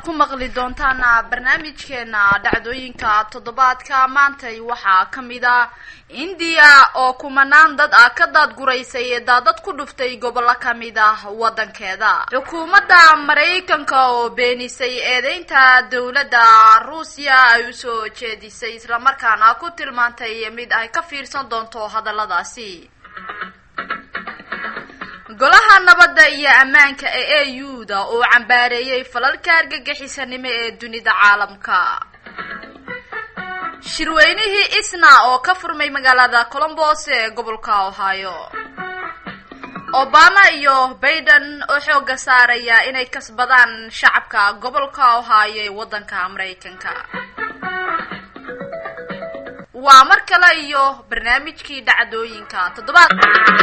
aad ku maqli doontaan barnaamijkeena dhacdooyinka toddobaadka maantay waxaa ka mid ah indiya oo kumanaan dad ah ka daadguraysay daadad ku dhuftay gobollo ka mid ah waddankeeda xukuumadda maraykanka oo beenisay eedeynta dowladda ruusiya ay usoo jeedisay islamarkaana ku tilmaantay mid ay ka fiirsan doonto hadalladaasi golaha nabadda iyo ammaanka ee a u da oo cambaareeyay falalka argagixisanimo ee dunida caalamka shirweynihii isna oo ka furmay magaalada colombos ee gobolka ohio obama iyo baiden oo xooga saaraya inay kasbadaan shacabka gobolka ohio ee waddanka maraykanka waa mar kale iyo barnaamijkii dhacdooyinka toddobaad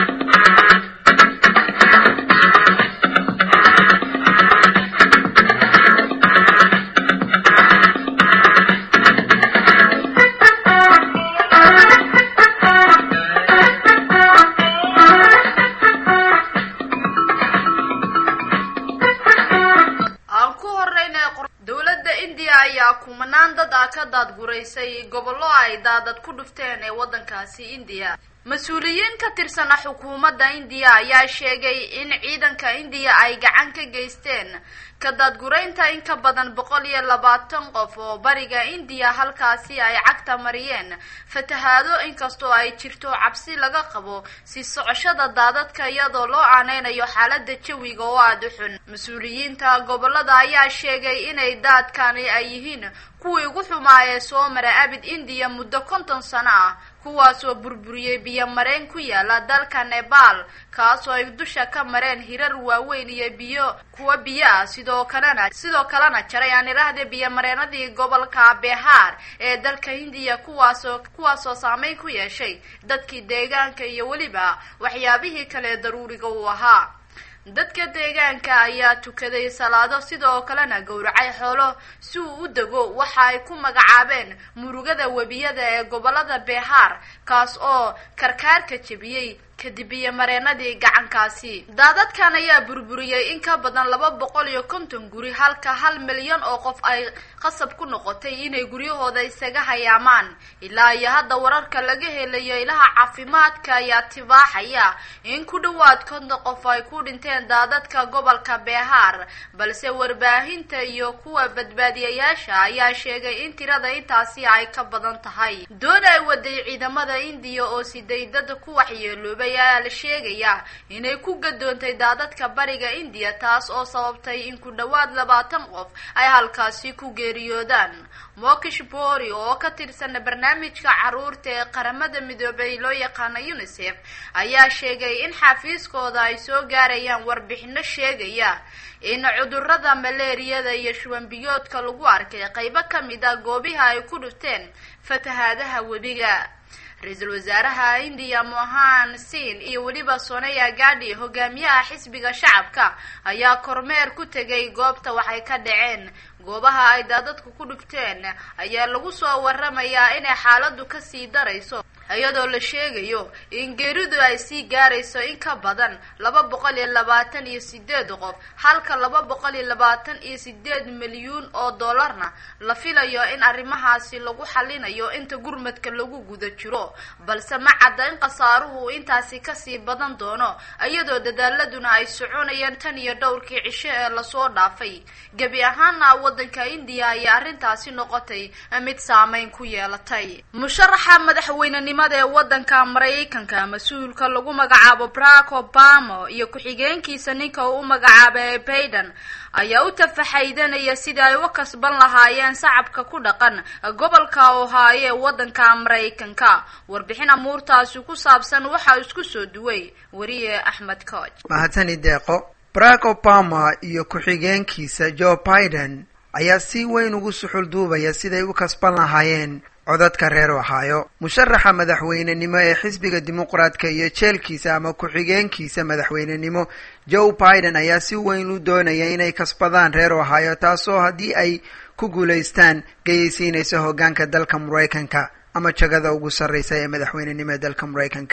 aan ku horeyna dowladda indiya ayaa kumanaan dad ah ka daadguraysay gobollo ay daadad ku dhufteen ee waddankaasi indiya mas-uuliyiin ka tirsana xukuumadda indiya ayaa sheegay in ciidanka indiya ay gacan ka geysteen ka daadguraynta in ka badan boqol iyo labaatan qof oo bariga indiya halkaasi ay cagta mariyeen fatahaado inkastoo ay jirto cabsi laga qabo si socoshada daadadka iyadoo loo aaneynayo xaalada jawiga oo aada u xun mas-uuliyiinta gobolada ayaa sheegay inay daadkani ay yihiin kuwii ugu xumaa ee soo mara abid indiya muddo konton sano ah kuwaasoo burburiyey biyo mareen ku yaala dalka nebal kaasoo ay dusha ka mareen hirar waaweyn iyo biyo kuwa biyo ah sidoo kalena sidoo kalena jaray aan idhaahde biyo mareenadii gobolka behaar ee dalka hindiya kuwaasoo kuwaasoo saameyn ku yeeshay dadkii deegaanka iyo weliba waxyaabihii kale daruuriga uu ahaa dadka deegaanka ayaa tukaday salaado sidoo kalena gowracay xoolo si uu u dego waxa ay ku magacaabeen murugada webiyada ee gobolada behaar kaas oo karkaarka jebiyey kadib iyo mareenadii gacankaasi daadadkan ayaa burburiyey in ka badan laba boqol iyo konton guri halka hal milyan oo qof ay qasab ku noqotay inay guryahooda isaga hayaamaan ilaa iyo hadda wararka laga helayo ilaha caafimaadka ayaa tibaaxaya in ku dhawaad konton qof ay ku dhinteen daadadka gobolka behaar balse warbaahinta iyo kuwa badbaadiyayaasha ayaa sheegay in tirada intaasi ay ka badan tahay doon ay waday ciidamada indiya oo siday dad ku waxyeeloobay ayaa la sheegayaa inay ku gadoontay daadadka bariga indiya taas oo sababtay in ku dhawaad labaatan qof ay halkaasi ku geeriyoodaan mokish bori oo ka tirsan barnaamijka caruurta ee qaramada midoobay loo yaqaana unisef ayaa sheegay in xafiiskooda ay soo gaarayaan warbixino sheegaya in cudurada maleeriyada iyo shubanbiyoodka lagu arkay qaybo ka mid ah goobiha ay ku dhufteen fatahaadaha webiga ra-iisul wasaaraha indiya mohan sin iyo weliba sonaya gadi hogaamiyaha xisbiga shacabka ayaa kormeer ku tegay goobta waxay ka dhaceen goobaha ay daadadku ku dhufteen ayaa lagu soo waramayaa inay xaaladu kasii darayso iyadoo la sheegayo in geeridu ay sii gaarayso in ka badan laba boqol iyo labaatan iyo sideed qof halka laba boqol iyo labaatan iyo sideed milyuun oo dollarna la filayo in arrimahaasi lagu xalinayo inta gurmadka lagu guda jiro balse ma cadda in khasaaruhu intaasi kasii badan doono iyadoo dadaaladuna ay soconayaan tan iyo dhowrkii cisho ee lasoo dhaafay gebi ahaana waddanka indiya ayaa arrintaasi noqotay mid saameyn ku yeelatay musharaxa madaxweynenimada ee waddanka maraykanka mas-uulka lagu magacaabo barack obama iyo ku-xigeenkiisa ninka uu u magacaabay baiden ayaa u tafaxaydanaya sidii ay u kasban lahaayeen shacabka ku dhaqan gobolka ohaayo ee waddanka maraykanka warbixin amuurtaasi ku saabsan waxaa isku soo duway wariye axmed cooj mahadsani deeqo barack obama iyo ku-xigeenkiisa joe biden ayaa si weyn ugu suxul duubaya siday u kasban lahaayeen codadka reer ohaayo musharaxa madaxweynenimo ee xisbiga dimuqraadka iyo jeelkiisa ama ku-xigeenkiisa madaxweynenimo joe biden ayaa si weyn u doonaya inay kasbadaan reer ohaayo taasoo haddii ay ku guulaystaan geyaysiinaysa hoggaanka dalka maraykanka ama jagada ugu sarreysa ee madaxweynenimo ee dalka maraykanka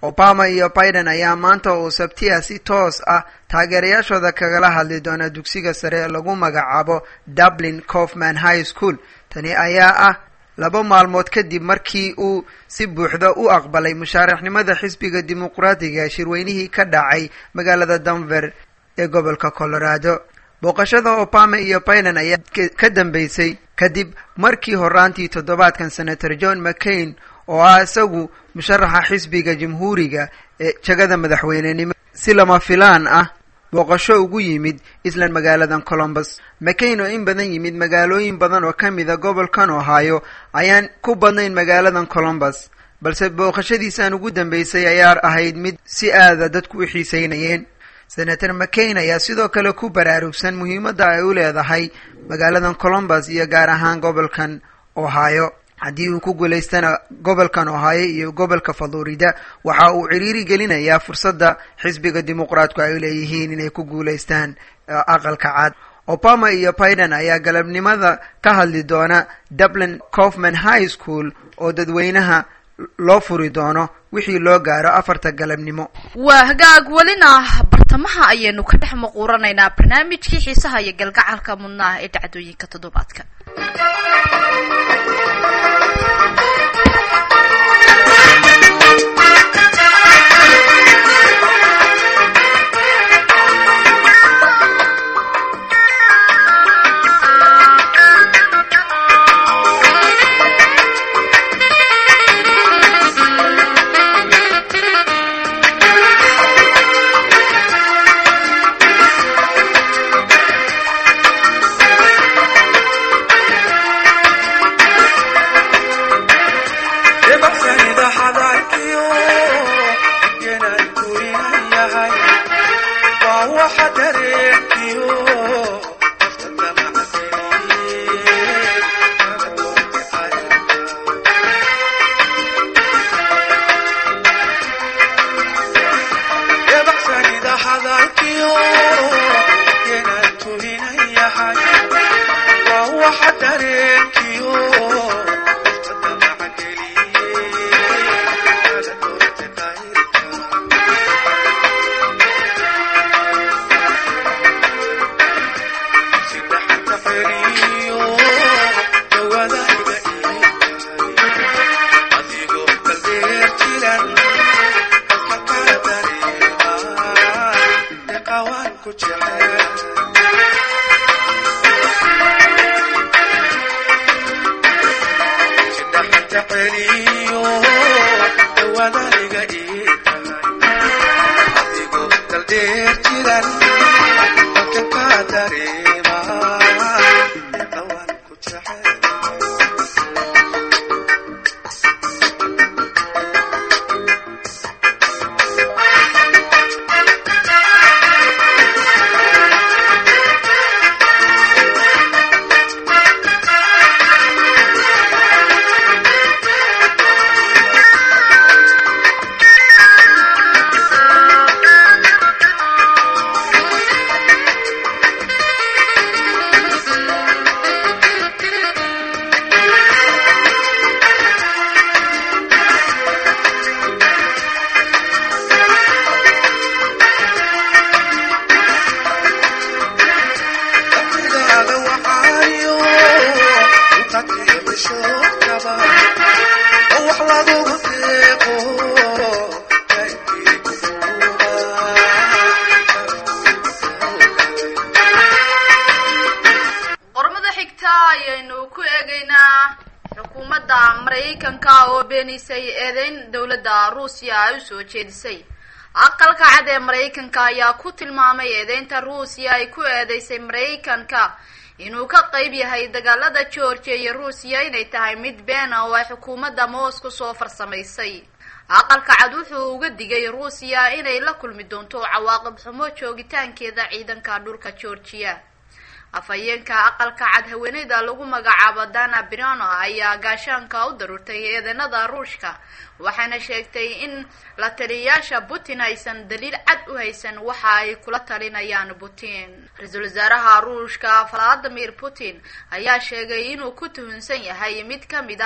obama iyo biden ayaa maanta oo sabtiya si toos ah taageerayaashooda kagala hadli doona dugsiga sare ee lagu magacaabo dublin cofman high school tani ayaa ah laba maalmood kadib markii uu si buuxda u aqbalay mushaaraxnimada xisbiga dimuqraatiga shirweynihii ka dhacay magaalada denver ee gobolka colorado booqashada obama iyo biden ayaa ka dambeysay kadib markii horaantii toddobaadkan senator john mccain oo ah isagu musharaxa xisbiga jamhuuriga ee jegada madaxweynenimo si lama filaan ah booqasho ugu yimid islan magaaladan colombus mccain oo in badan yimid magaalooyin badan oo ka mida gobolkan ohio ayaan ku badnayn magaaladan colombus balse booqashadiisan ugu dambeysay ayaa ahayd mid si aada dadku u xiiseynayeen senator mccain ayaa sidoo kale ku baraarugsan muhiimadda ay u leedahay magaaladan colombus iyo gaar ahaan gobolkan ohio haddii uu ku guulaystana gobolkan ohio iyo gobolka florida waxa uu ciriiri gelinayaa fursadda xisbiga dimuqraatku ay leeyihiin inay ku guulaystaan aqalka cad obama iyo biden ayaa galabnimada ka hadli doona dublin cofman high school oo dadweynaha loo furi doono wixii loo gaaro afarta galabnimo waa hagaag welina bartamaha ayaynu ka dhex maquuranaynaa barnaamijkii xiisaha iyo galgacalka mudnaah ee dhacdooyinka toddobaadka eedeyn dowladda ruusiya ay usoo jeedisay aqalka cad ee maraykanka ayaa ku tilmaamay eedeynta ruusiya ay ku eedeysay maraykanka inuu ka qeyb yahay dagaalada georgia iyo ruusiya inay tahay mid beena oo ay xukuumadda moscow soo farsamaysay aqalka cad wuxuu uga digay ruusiya inay la kulmi doonto cawaaqib xumo joogitaankeeda ciidanka dhulka georgia afhayeenka aqalka cad haweeneyda lagu magacaabo dana birano ayaa gaashaanka u daruurtay eedanada ruushka waxaana sheegtay in la taliyayaasha putin aysan daliil cad u haysan waxa ay kula talinayaan putin ra-iisul wasaaraha ruushka valadimir putin ayaa sheegay inuu ku tuhunsan yahay mid ka mid a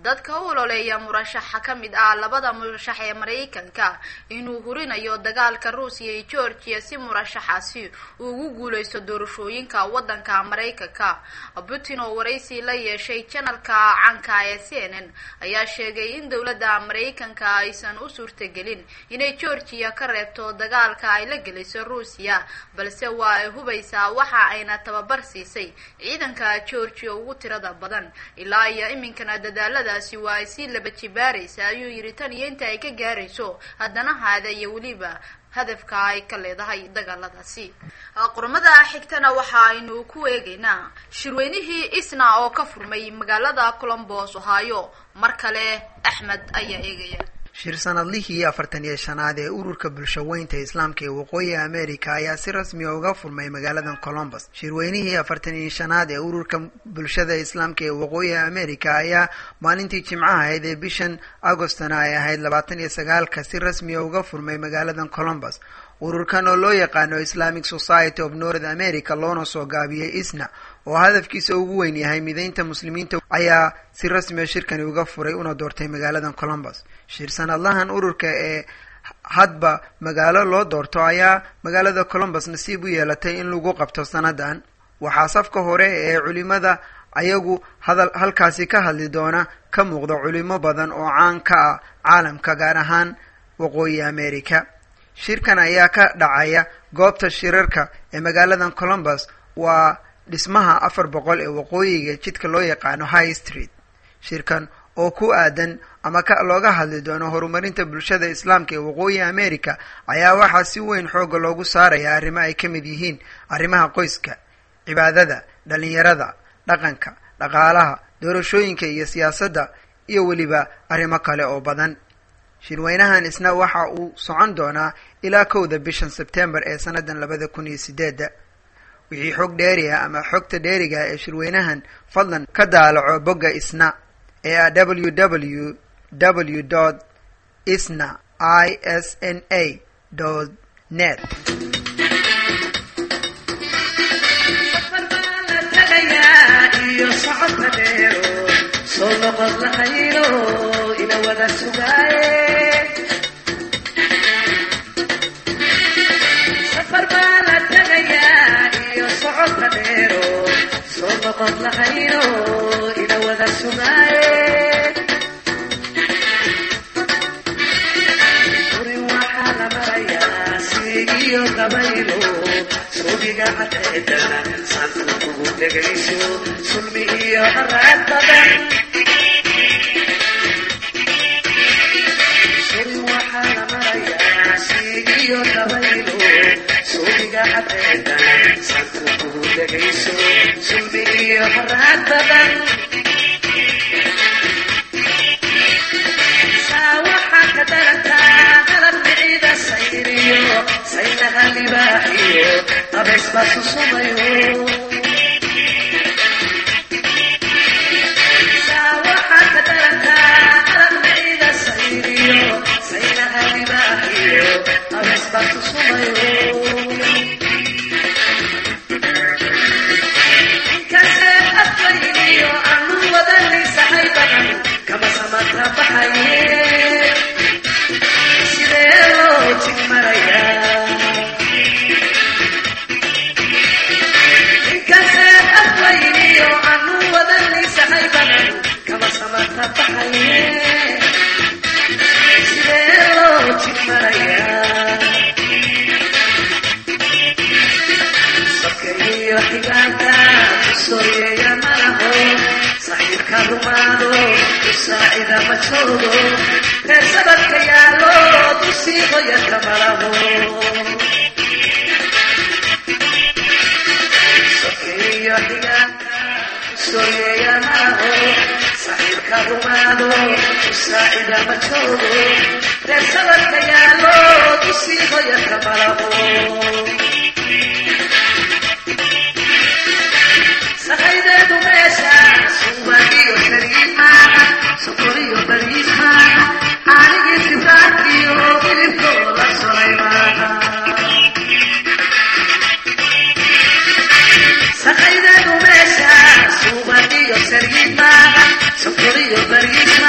dadka u ololeeya murashaxa ka mid ah labada murashax ee maraykanka inuu hurinayo dagaalka ruusiya iyo georgia si murashaxaasi uu ugu guuleysto doorashooyinka waddanka maraykanka putin oo waraysi la yeeshay janalka canka ee c n n ayaa sheegay in dowladda maraykanka aysan u suurtagelin inay georgia ka reebto dagaalka ay la gelayso ruusiya balse waa ay hubaysaa waxa ayna tababar siisay ciidanka georgia ugu tirada badan ilaa iyo iminkana dadaaladaasi waa ay sii laba jibaaraysa ayuu yidhi tan iyo inta ay ka gaarayso haddana haada iyo weliba hadafka ay ka leedahay dagaaladaasi qormada xigtana waxa aynu ku eegaynaa shirweynihii isna oo ka furmay magaalada colombos ohio mar kale axmed ayaa eegaya shir sanadlihii afartan iyo shanaad ee ururka bulshaweynta islaamka ee waqooyiga america ayaa si rasmiya uga furmay magaaladan colombus shirweynihii afartan iyo shanaad ee ururka bulshada islaamka ee waqooyiga america ayaa maalintii jimcaha ahayd ee bishan agostona ay ahayd labaatan iyo sagaalka si rasmiya uga furmay magaaladan colombus ururkan oo loo yaqaano islamic society of north america loona soo gaabiyey isna oo hadafkiisa ugu weyn yahay mideynta muslimiinta ayaa si rasmiya shirkani uga furay una doortay magaaladan colombus shir sanadlahan ururka ee hadba magaalo loo doorto ayaa magaalada colombus nasiib u yeelatay in lagu qabto sanadan waxaa safka hore ee culimada ayagu hadal halkaasi ka hadli doona ka muuqda culimo badan oo caan ka ah caalamka gaar ahaan waqooyi america shirkan ayaa ka dhacaya goobta shirarka ee magaaladan colombus waa dhismaha afar boqol ee waqooyiga jidka loo yaqaano high street shirkan oo ku aadan ama ka looga hadli doono horumarinta bulshada islaamka ee waqooyi america ayaa waxaa si weyn xooga loogu saaraya arrimo ay ka mid yihiin arrimaha qoyska cibaadada dhalinyarada dhaqanka dhaqaalaha doorashooyinka iyo siyaasadda iyo weliba arrimo kale oo badan shirweynahan isna waxa uu socon doonaa ilaa kowda bishan sebtembar ee sannadan labada kun iyo sideedda wixii xog dheeri ah ama xogta dheeriga ee shirweynahan fadlan ka daalaco bogga isna ee ah w w w dot isna i s n a dot net soo noqod lahayno ina wada sugaaye safar baa la tegayaa iyo socodka dheero soo noqod lahayno ina wada sugaaye urin waxaa la marayaa siigiyo gabaylo suugiga cadeeda sanku kugu dhegayso sulmi iyo haraad badan urin waxaa la marayaa siigiyo gabaylo suugiga cadeeda sanku kugu dhegayso sulmi iyo haraad badan saa waxaa ka darataa qalab miciida sayriyo saynaha libaaxiyo qabays baa susumayo saa waxaa ka darataa qalab miciida sayriyo saynaha libaaxiyo qabays baa susumayo inkasee afwayniyo aanu wadanisahay badan kama samata baxaye sidee loo jig marayaa inkasee afwayniyo aanu wadanisahay badan kama samata baxaye sidee loo jig marayaa sokeeyo xigaanka sooyeeya malaho saxiibka rumaado dusaacida ma joogo reer sabadka yaalo dusii hoyadka malaho sokeeyo xigaanka sooyeeya malaho saxiibka rumaado dusaacida ma joogo reer sabadka yaalo dusii hoyadka malaho sahaydeedu meesha suubagiyo shariid maaha sokoriyo bariis maaha aanigii sibraadkiyo hilibkoo la solay maaha sahaydeedu meesha suubagiyo shariid maaha sokoriyo bariis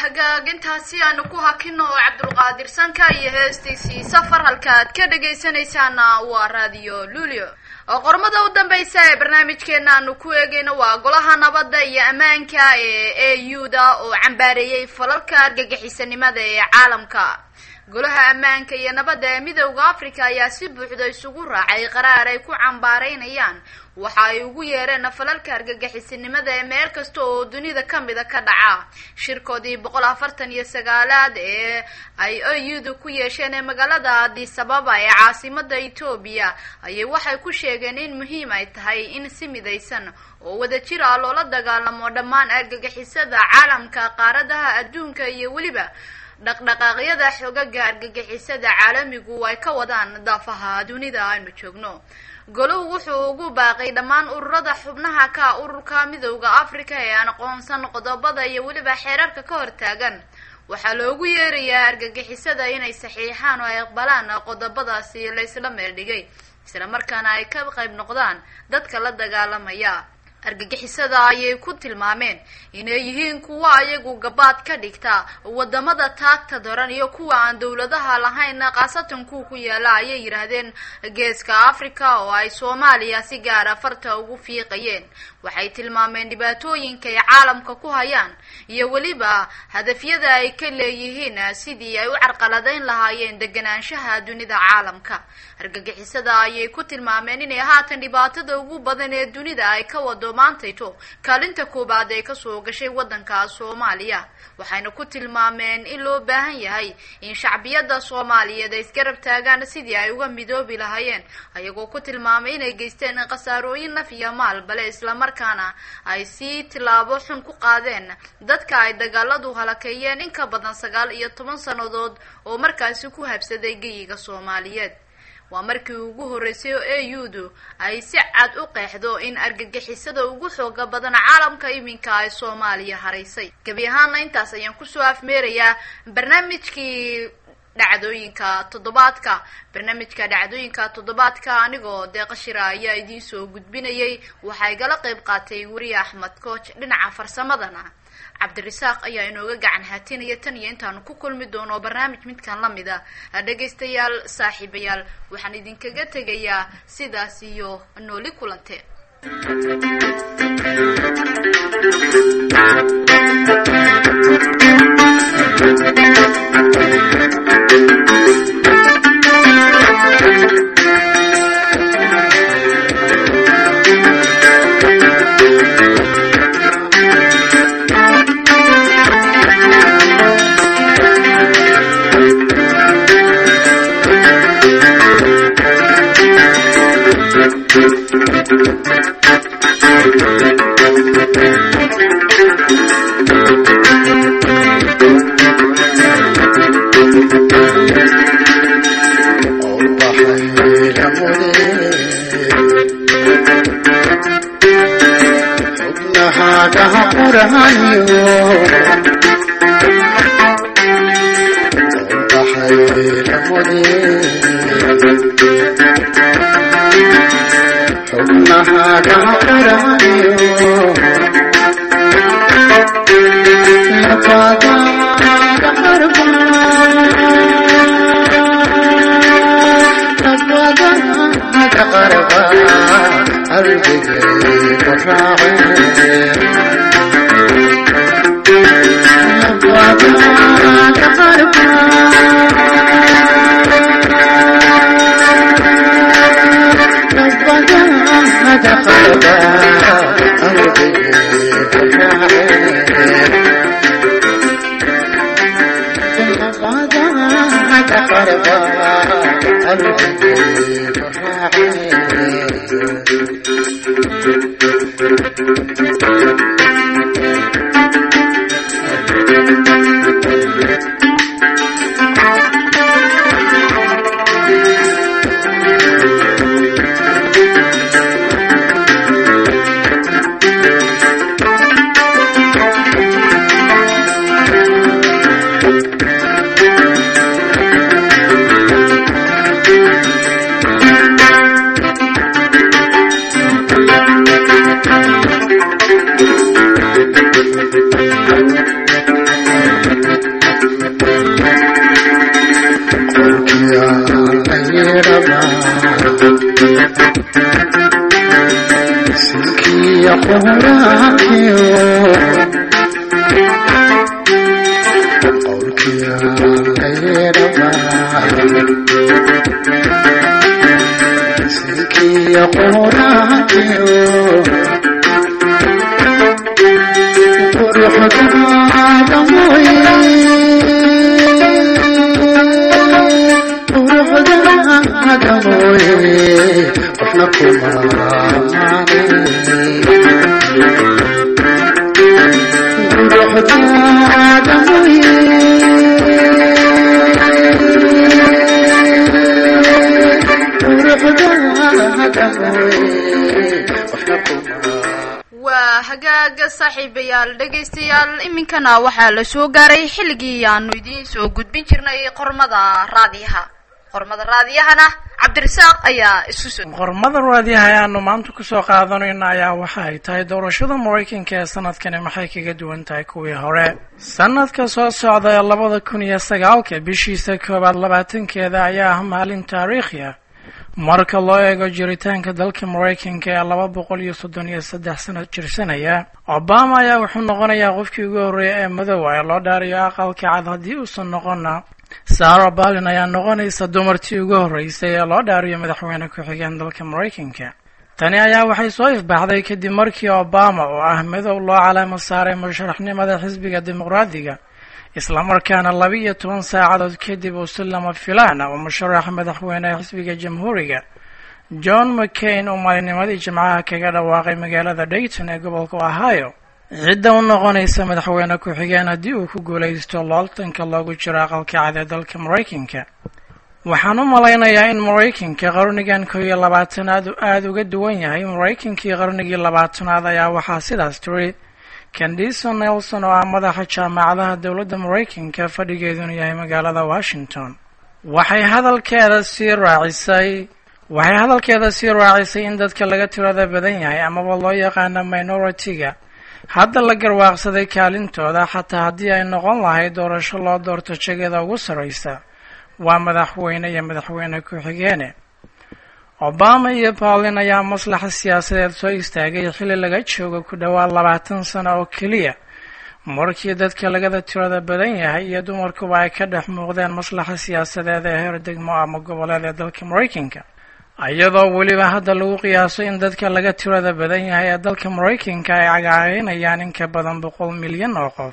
hagaag intaasi aanu ku hakino oo cabdulqaadir sanka iyo heestiisii safar halka aad ka dhegaysanaysaana waa radio lulio oo qormada u dambeysa ee barnaamijkeena aanu ku eegayno waa golaha nabadda iyo ammaanka ee a u da oo cambaareeyey falalka argagixisanimada ee caalamka golaha ammaanka iyo nabadda ee midowda africa ayaa si buuxda isugu raacay qaraar ay ku cambaareynayaan waxa ay ugu yeereen falalka argagixisinimada ee meel kasta oo dunida kamida ka dhaca shirkoodii boqol afartan iyo sagaalaad ee ay auda ku yeesheen ee magaalada addis ababa ee caasimada etoobiya ayay waxay ku sheegeen in muhiim ay tahay in si midaysan oo wadajir ah loola dagaalamo dhammaan argagixisada caalamka qaaradaha adduunka iyo weliba dhaqdhaqaaqyada xogaga argagixisada caalamigu ay ka wadaan daafaha dunida aynu joogno goluhu wuxuu ugu baaqay dhammaan ururada xubnaha ka ururka midowda africa ee aan aqoonsan qodobada iyo weliba xeerarka ka hortaagan waxaa loogu yeerayaa argagixisada inay saxiixaan oo ay aqbalaan qodobadaasi laysla meel dhigay isla markaana ay ka qayb noqdaan dadka la dagaalamaya argagixisada ayay ku tilmaameen inay yihiin kuwa ayagu gabaad ka dhigta wadamada taagta daran iyo kuwa aan dowladaha lahayn khaasatan kuwa ku yaala ayay yidhaahdeen geeska africa oo ay soomaaliya si gaara farta ugu fiiqayeen waxay tilmaameen dhibaatooyinka ay caalamka ku hayaan iyo weliba hadafyada ay ka leeyihiin sidii ay u carqaladeyn lahaayeen deganaanshaha dunida caalamka argagixisada ayay ku tilmaameen inay haatan dhibaatada ugu badan ee dunida ay ka wado maantayto kaalinta koobaad ee kasoo gashay waddanka soomaaliya waxayna ku tilmaameen in loo baahan yahay in shacbiyada soomaaliyeed ay isgarab taagaan sidii ay uga midoobi lahaayeen ayagoo ku tilmaamay inay geysteen khasaarooyin naf iyo maal bale islamarkaana ay sii tilaabo xun ku qaadeen dadka ay dagaaladu halakeeyeen in ka badan sagaal iyo toban sannadood oo markaasi ku habsaday geyiga soomaaliyeed waa markii ugu horreysay oo a u du ay si cad u qeexdo in argagixisada ugu xooga badan caalamka iminka ay soomaaliya haraysay gebi ahaana intaas ayaan kusoo afmeerayaa barnaamijkii dhacdooyinka toddobaadka barnaamijka dhacdooyinka toddobaadka anigoo deeqashira ayaa idiin soo gudbinayay waxaa igala qeyb qaatay weriye axmed coach dhinaca farsamadana cabdirasaaq ayaa inooga gacan haatinaya tan iyo intaanu ku kulmi doono barnaamij midkan lamid a dhegaystayaal saaxiibayaal waxaan idinkaga tegayaa sidaas iyo nooli kulante Thank you. quraankiyo qowlkiya kayraba sinkiya quraankiyo quruxdaada mooye quruxdaada mooye qofna kuma quruxdaada mooye quruxdaada mooye qofna kuma waa hagaaga saaxiibayaal dhegaystayaal iminkana waxaa la soo gaaray xilligii aanu idiin soo gudbin jirnay qormada raadiyaha qormada raadiyahana cabdirasaaq ayaa isu soo qormada raadiyaha ayaanu maanta kusoo qaadanayna ayaa waxa ay tahay doorashada maraykanka ee sanadkani maxay kaga duwan tahay kuwii hore sanadka soo socda ee labada kun iyo sagaalka bishiisa koowaad labaatankeeda ayaa ah maalin taariikhi ah marka loo eego jiritaanka dalka maraykanka ee laba boqol iyo soddon iyo saddex sano jirsanaya obama ayaa wuxuu noqonayaa qofkii ugu horreeya ee madoowa ee loo dhaariyo aqalka cad haddii uusan noqonna sara balin ayaa noqonaysa dumartii ugu horreysay ee loo dhaariyo madaxweyne ku-xigeen dalka maraykanka tani ayaa waxay soo ifbaxday kadib markii obama oo ah madow loo calaamo saaray musharaxnimada xisbiga dimuqraadiga islamarkaana laba iyo toban saacadood kadib uu si lama filaana uu musharaxa madaxweyneha xisbiga jamhuuriga john mccain uu maalinimadii jimcaha kaga dhawaaqay magaalada dayton ee gobolka ohio cidda u noqonaysa madaxweyne ku-xigeen haddii uu ku guulaysto looltanka loogu jiro aqalka cad ee dalka maraykanka waxaan u malaynayaa in maraykanka qarnigan kow iyo labaatanaad uu aada uga duwan yahay maraykankii qarnigii labaatanaad ayaa waxaa sidaas tiri candiso nelson oo ah madaxa jaamacadaha dowladda maraykanka fadhigeeduna yahay magaalada washington waxay hadalkeeda sii raacisay waxay hadalkeeda sii raacisay in dadka laga tirada badan yahay amaba loo yaqaano minority-ga hadda la garwaaqsaday kaalintooda xataa haddii ay noqon lahayd doorasho loo doorto jegada ugu sarraysa waa madaxweyne iyo madaxweyne ku-xigeene obama iyo paulin ayaa maslaxa siyaasadeed soo istaagay xilli laga joogo ku dhowaad labaatan sano oo keliya markii dadka lagada tirada badan yahay iyo dumarkuba ay ka dhex muuqdeen maslaxa siyaasadeed ee heer degmo ama goboleed ee dalka maraykanka iyadoo weliba hadda lagu qiyaaso in dadka laga tirada badan yahay ee dalka maraykanka ay cagaareynayaan in ka badan boqol milyan oo qof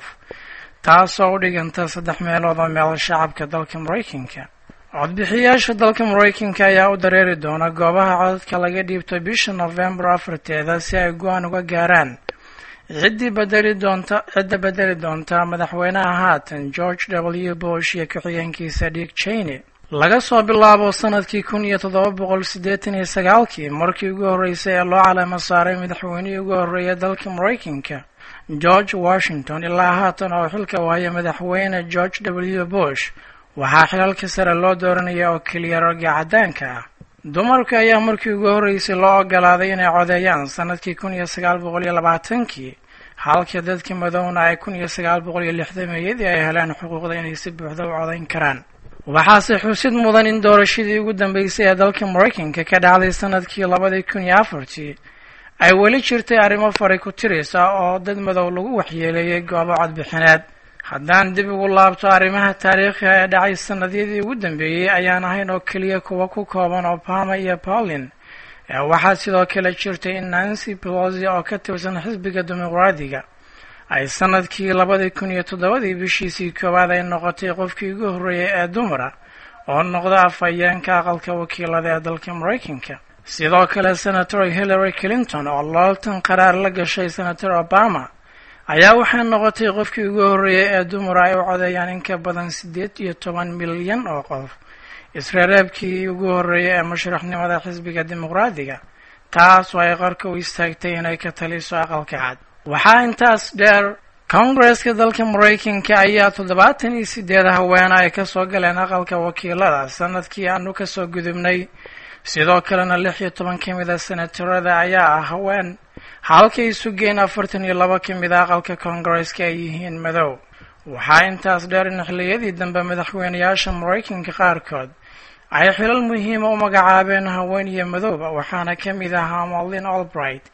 taasoo u dhiganta saddex meelood oo meel shacabka dalka maraykanka codbixiyaasha dalka maraykanka ayaa u dareeri doona goobaha codadka laga dhiibto bisha nofembar afarteeda si ay go-aan uga gaaraan ciddii bedeli doonta cidda bedeli doonta madaxweynaha haatan george w bush iyo ku-xigeenkiisa dick cheney laga soo bilaabo sanadkii kun iyo toddoba boqol siddeetan iyo sagaalkii markii ugu horreysay ee loo caleemo saaray madaxweynihii ugu horreeya dalka maraykanka george washington ilaa haatan oo xilka waaya madaxweyne george w bush waxaa xilalka sare loo dooranaya oo keliya ragga caddaanka ah dumarka ayaa markii ugu horreysay loo ogolaaday inay codeeyaan sanadkii kun iyo sagaal boqol iyo labaatankii halka dadka madowna ay kun iyo sagaal boqol iyo lixdameeyadii ay heleen xuquuqda inay si buuxda u codayn karaan waxaase xusid mudan in doorashadii ugu dambeysay ee dalka maraykanka ka dhacday sanadkii labadii kun iyo afartii ay weli jirtay arrimo fari ku tiraysa oo dad madow lagu waxyeeleeyay goobo codbixineed haddaan dib ugu laabto arrimaha taariikhiga ee dhacay sannadyadii ugu dambeeyey ayaan ahayn oo keliya kuwa ku kooban obama iyo paulin ee waxaa sidoo kale jirtay in nancy pelosi oo ka tirsan xisbiga dimuqraadiga ay sanadkii labadii kun iyo toddobadii bishiisii koowaad ay noqotay qofkii ugu horreeyay ee dumara oo noqda afhayeenka aqalka wakiilada ee dalka maraykanka sidoo kale senator hillary clinton oo looltan qaraar la gashay senator obama ayaa waxay noqotay qofkii ugu horreeyay ee dumara ay u codeeyaan in ka badan siddeed iyo toban milyan oo qof isreereebkii ugu horreeyay ee musharaxnimada xisbiga dimuqraadiga taas oo ay qarka u istaagtay inay ka taliso aqalka cad waxaa intaas dheer kongareska dalka maraykanka ayaa toddobaatan iyo sideed haweena ay kasoo galeen aqalka wakiilada sanadkii aanu kasoo gudubnay sidoo kalena lix iyo toban ka mid a senatarada ayaa ah haween halkay sugeen afartan iyo laba ka mid a aqalka kongareska ay yihiin madow waxaa intaas dheer in xilliyadii dambe madaxweyneyaasha maraykanka qaarkood ay xilal muhiima u magacaabeen haween iyo madowba waxaana ka mid ahaa molin albright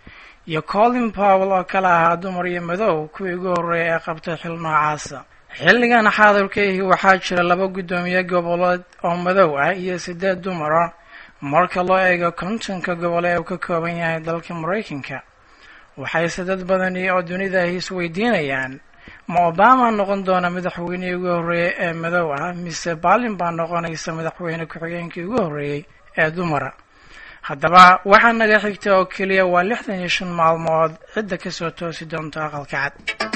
iyo colin powell oo kale ahaa dumar iyo madow kuwii ugu horreeyay ee qabtay xil noocaasa xilligan xaadirkaihi waxaa jira laba guddoomiye goboleed oo madow ah iyo siddeed dumar ah marka loo eego kontonka gobol ee uu ka kooban yahay dalka maraykanka waxayse dad badani oo dunidaahi isweydiinayaan ma obama noqon doona madaxweynihii ugu horreeyey ee madow ah mise baalin baa noqonaysa madaxweyne ku-xigeenkii ugu horreeyey ee dumara haddaba waxaa naga xigta oo keliya waa lixdan iyo shan maalmood cidda kasoo toosi doonta aqalka cad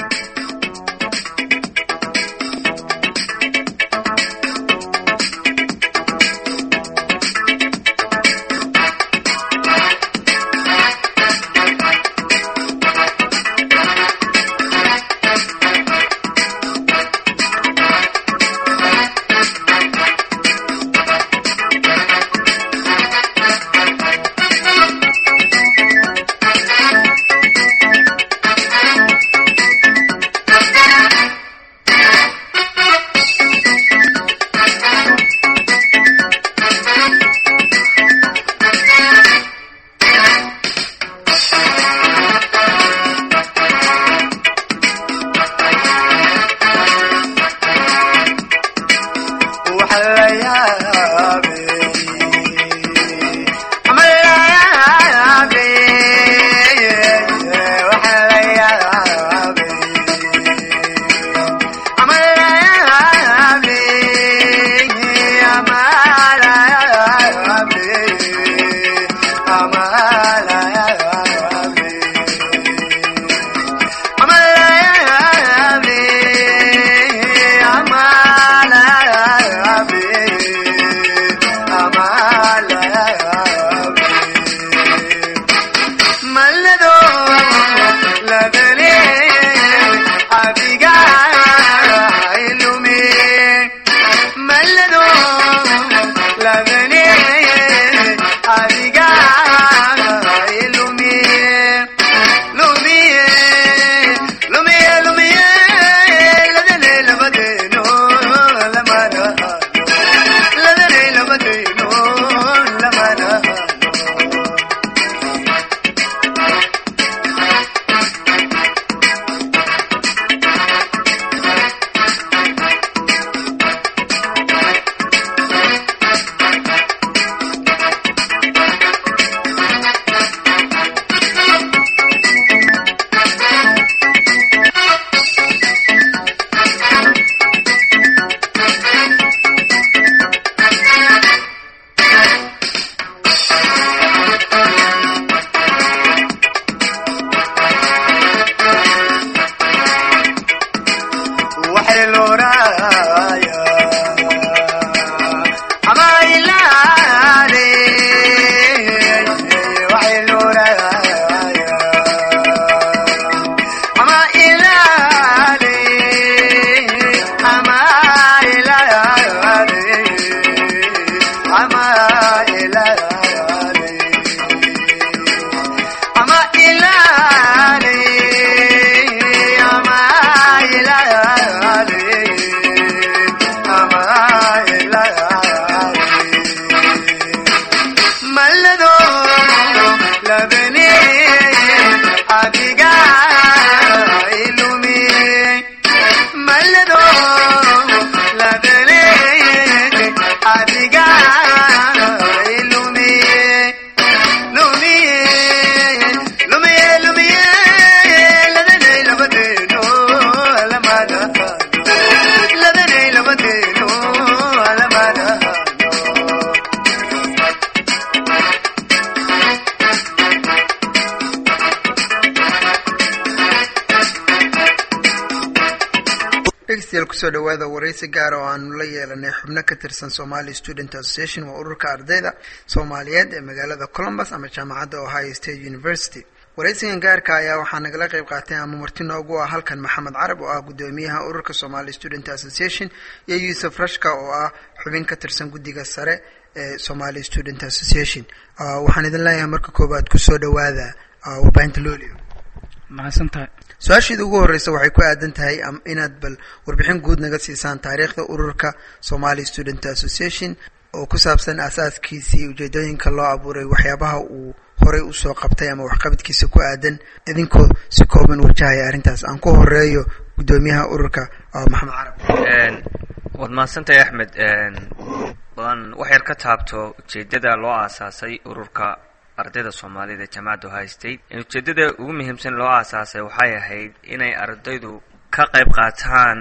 dhegeystayaal kusoo dhawaada waraysi gaara oo aanu la yeelanay xubno ka tirsan somali student association waa ururka ardayda soomaaliyeed ee magaalada columbus ama jaamacadda ohio state university waraysigan gaarka ayaa waxaa nagala qeyb qaatay ama marti noogu ah halkan maxamed carab oo ah guddoomiyaha ururka somali student association iyo yuusuf rashka oo ah xubin ka tirsan guddiga sare ee somali student association waxaan idin leeyahay marka koobaad kusoo dhawaada warbaahinta loolio mahadsantahay su-aashiida ugu horreysa waxay ku aadan tahay inaad bal warbixin guud naga siisaan taariikhda ururka somali student association oo ku saabsan aasaaskiisii ujeedooyinka loo abuuray waxyaabaha uu horey usoo qabtay ama waxqabadkiisa ku aadan idinkoo si kooban wajahaya arrintaas aan ku horeeyo guddoomiyaha ururka maxamed carab waad mahadsantahay axmed waan wax yar ka taabto ujeedada loo aasaasay ururka ardayda soomaalida ee jaamacadda ohio state ujeedada ugu muhiimsan loo aasaasay waxay ahayd inay ardaydu ka qayb qaataan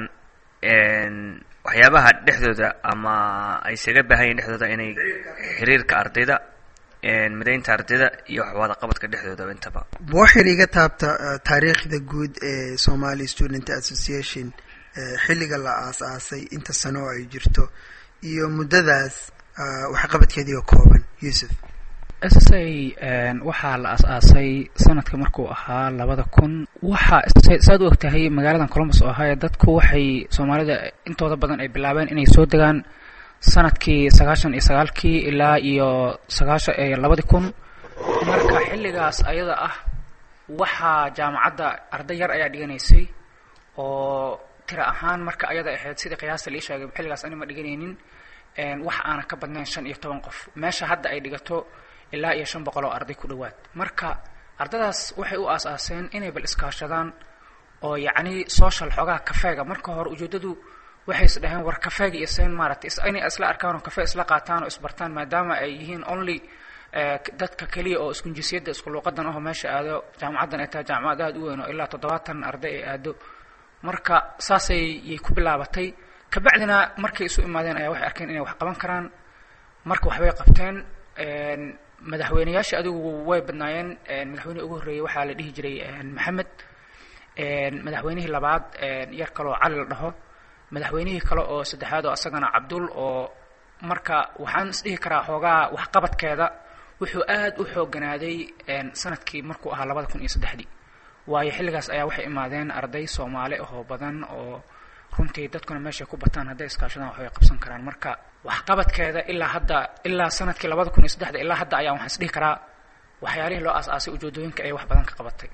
waxyaabaha dhexdooda ama ay isaga baahan yihin dhexdooda inay xiriirka ardayda midaynta ardayda iyo waxwada qabadka dhexdoodaba intaba waxayna iga taabta taariikhda guud ee somali student association xilliga la aas-aasay inta sano oo ay jirto iyo muddadaas waxqabadkeedii oo kooban yuusuf s s a waxaa la as-aasay sanadka markuu ahaa labada kun waxaa saad u ogtahay magaaladan columbus oo ahaa dadku waxay soomaalida intooda badan ay bilaabeen inay soo degaan sanadkii sagaashan iyo sagaalkii ilaa iyo sagaashan labadii kun marka xilligaas ayada ah waxaa jaamacadda arday yar ayaa dhiganaysay oo tira ahaan marka ayada ahayd sidii qiyaasta lii sheegay xilligaas ani ma dhiganaynin wax aanan ka badnayn shan iyo toban qof meesha hadda ay dhigato ilaa iyo shan boqol oo arday ku dhowaad marka ardadaas waxay u aas-aaseen inay bal iskaashadaan oo yacni social xoogaha kafeega marka hore ujeedadu waxay is dhaheen war kafeega iyo seen maaragtay inay isla arkaan oo kafe isla qaataan oo isbartaan maadaama ay yihiin only dadka keliya oo isku jinsiyadda isku luuqadan aho meesha aado jaamacaddan ay tahay jaamacad aada u weyn oo ilaa toddobaatan arday ay aado marka saasay yay ku bilaabatay kabacdina markay isu imaadeen ayaa waxay arkeen inay wax qaban karaan marka waxbay qabteen madaxweyneyaasha adigu way badnaayeen madaxweynihii ugu horreeyey waxaa la dhihi jiray maxamed madaxweynihii labaad yar kaleoo cali la dhaho madaxweynihii kale oo saddexaad oo asagana cabdul oo marka waxaan isdhihi karaa xoogaa waxqabadkeeda wuxuu aada u xoogganaaday sanadkii markuu ahaa labada kun iyo saddexdii waayo xilligaas ayaa waxay imaadeen arday soomaali ahoo badan oo runtii dadkuna meeshay ku bataan hadday iskaashadaan waxbay qabsan karaan marka waxqabadkeeda ilaa hadda ilaa sanadkii labada kun iyo saddexda ilaa hadda ayaa waxaan isdhihi karaa waxyaalihii loo aas-aasay ujeedooyinka ay wax badan ka qabatay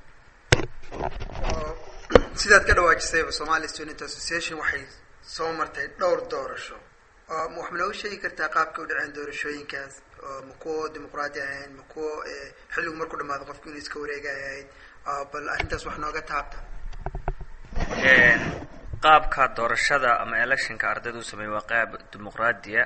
sidaad ka dhawaajisayba somali student association waxay soo martay dhowr doorasho wax ma nooga sheegi kartaa qaabka u dhaceen doorashooyinkaas ma kuwo dimuqraadi ahayn ma kuwo xilligu markuu dhamaado qofku inuu iska wareegay ahayd bal arrintaas wax nooga taabta qaabka doorashada ama electionka ardayda u sameeyey waa qaab dimuqraadiya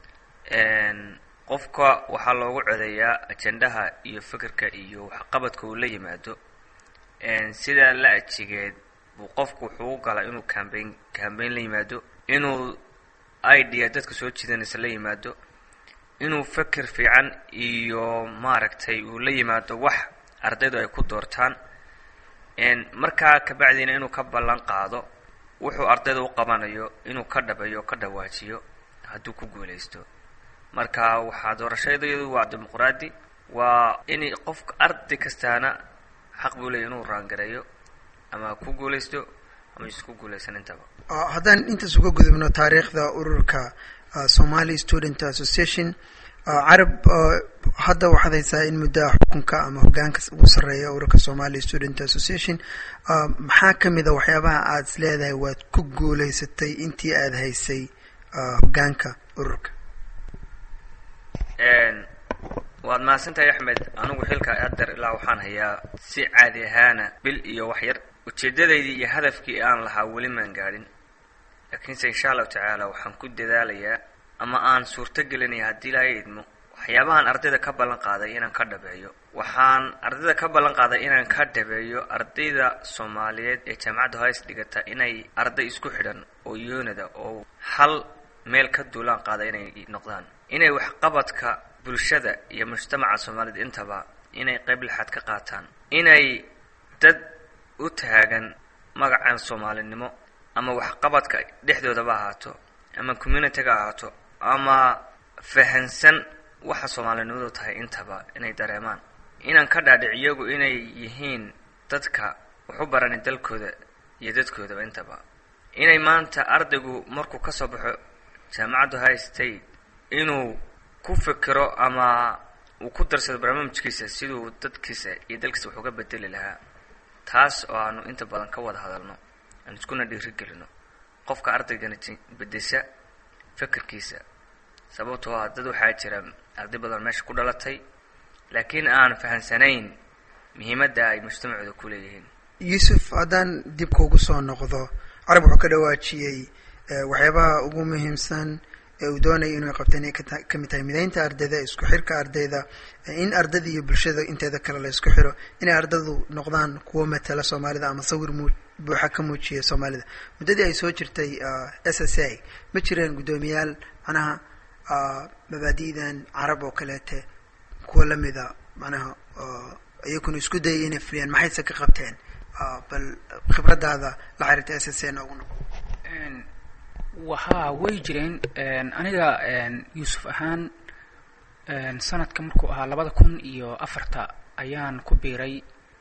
qofka waxaa loogu codeeyaa ajendaha iyo fikirka iyo waxqabadka uu la yimaado sidaa la ajigeed buu qofku wuxuu u galaa inuu cambain cambain la yimaado inuu idea dadka soo jiidanaysa la yimaado inuu fikir fiican iyo maaragtay uu la yimaado wax ardaydu ay ku doortaan markaa kabacdiina inuu ka ballan qaado wuxuu ardayda u qabanayo inuu ka dhabeeyo o ka dhawaajiyo hadduu ku guulaysto marka waxaa doorashadayadu waa dimuqraadi waa in qofka arday kastaana xaq buu leeya inuu raangareeyo ama ku guulaysto ama isku guulaysan intaba haddaan intaas uga gudubno taariikhda ururka somali student association carab hadda waxaad haysaa in muddaha xukunka ama hogaanka ugu sarreeya ururka somali student association maxaa kamid a waxyaabaha aada is leedahay waad ku guulaysatay intii aada haysay hogaanka ururka waad mahadsantahay axmed anigu xilka adeer ilaa waxaan hayaa si caadi ahaana bil iyo wax yar ujeedadaydii iyo hadafkii aan lahaa weli maan gaadhin laakiinse insha allahu tacaala waxaan ku dadaalayaa ama aan suurto gelinaya haddii ilaahay idmo waxyaabahan ardayda ka ballan qaaday inaan ka dhabeeyo waxaan ardayda ka ballan qaaday inaan ka dhabeeyo ardayda soomaaliyeed ee jaamacadda hoys dhigata inay arday isku xidhan oo yoonada oo hal meel ka duulaan qaada inay noqdaan inay waxqabadka bulshada iyo mujtamaca soomaaliyed intaba inay qayb lixaad ka qaataan inay dad u taagan magacan soomaalinimo ama waxqabadka dhexdoodaba ahaato ama communityga ahaato ama fahansan waxa soomaalinimadu tahay intaba inay dareemaan inaan ka dhaadhic iyagu inay yihiin dadka waxu barani dalkooda iyo dadkoodaba intaba inay maanta ardaygu markuu ka soo baxo jaamacadda high state inuu ku fikiro ama uu ku darsado barnaamijkiisa siduu dadkiisa iyo dalkiisa wax uga bedeli lahaa taas oo aanu inta badan ka wada hadalno aan iskuna dhiirigelino qofka ardaygana bedesha fikirkiisa sababtoo ah dad waxaa jira arday badan meesha ku dhalatay laakiin aan fahansanayn muhiimadda ay mujtamacooda ku leeyihiin yuusuf haddaan dib kuugu soo noqdo carab wuxuu ka dhawaajiyey waxyaabaha ugu muhiimsan ee uu doonaya inuu qabteen ay kata- ka mid tahay midaynta ardayda isku xirka ardayda in ardayda iyo bulshada inteeda kale la isku xiro inay ardaydu noqdaan kuwo matala soomaalida ama sawir muu buuxa ka muujiya soomaalida muddadii ay soo jirtay s s a ma jireen guddoomiyaal macnaha mabaadi'dan carab oo kaleete kuwa lamida macnaha iyakuna isku dayay inay fuliyaan maxayse ka qabteen bal khibradaada la xiriirta s s a noogu noqo wahaa way jireen aniga yuusuf ahaan sanadka markuu ahaa labada kun iyo afarta ayaan ku biiray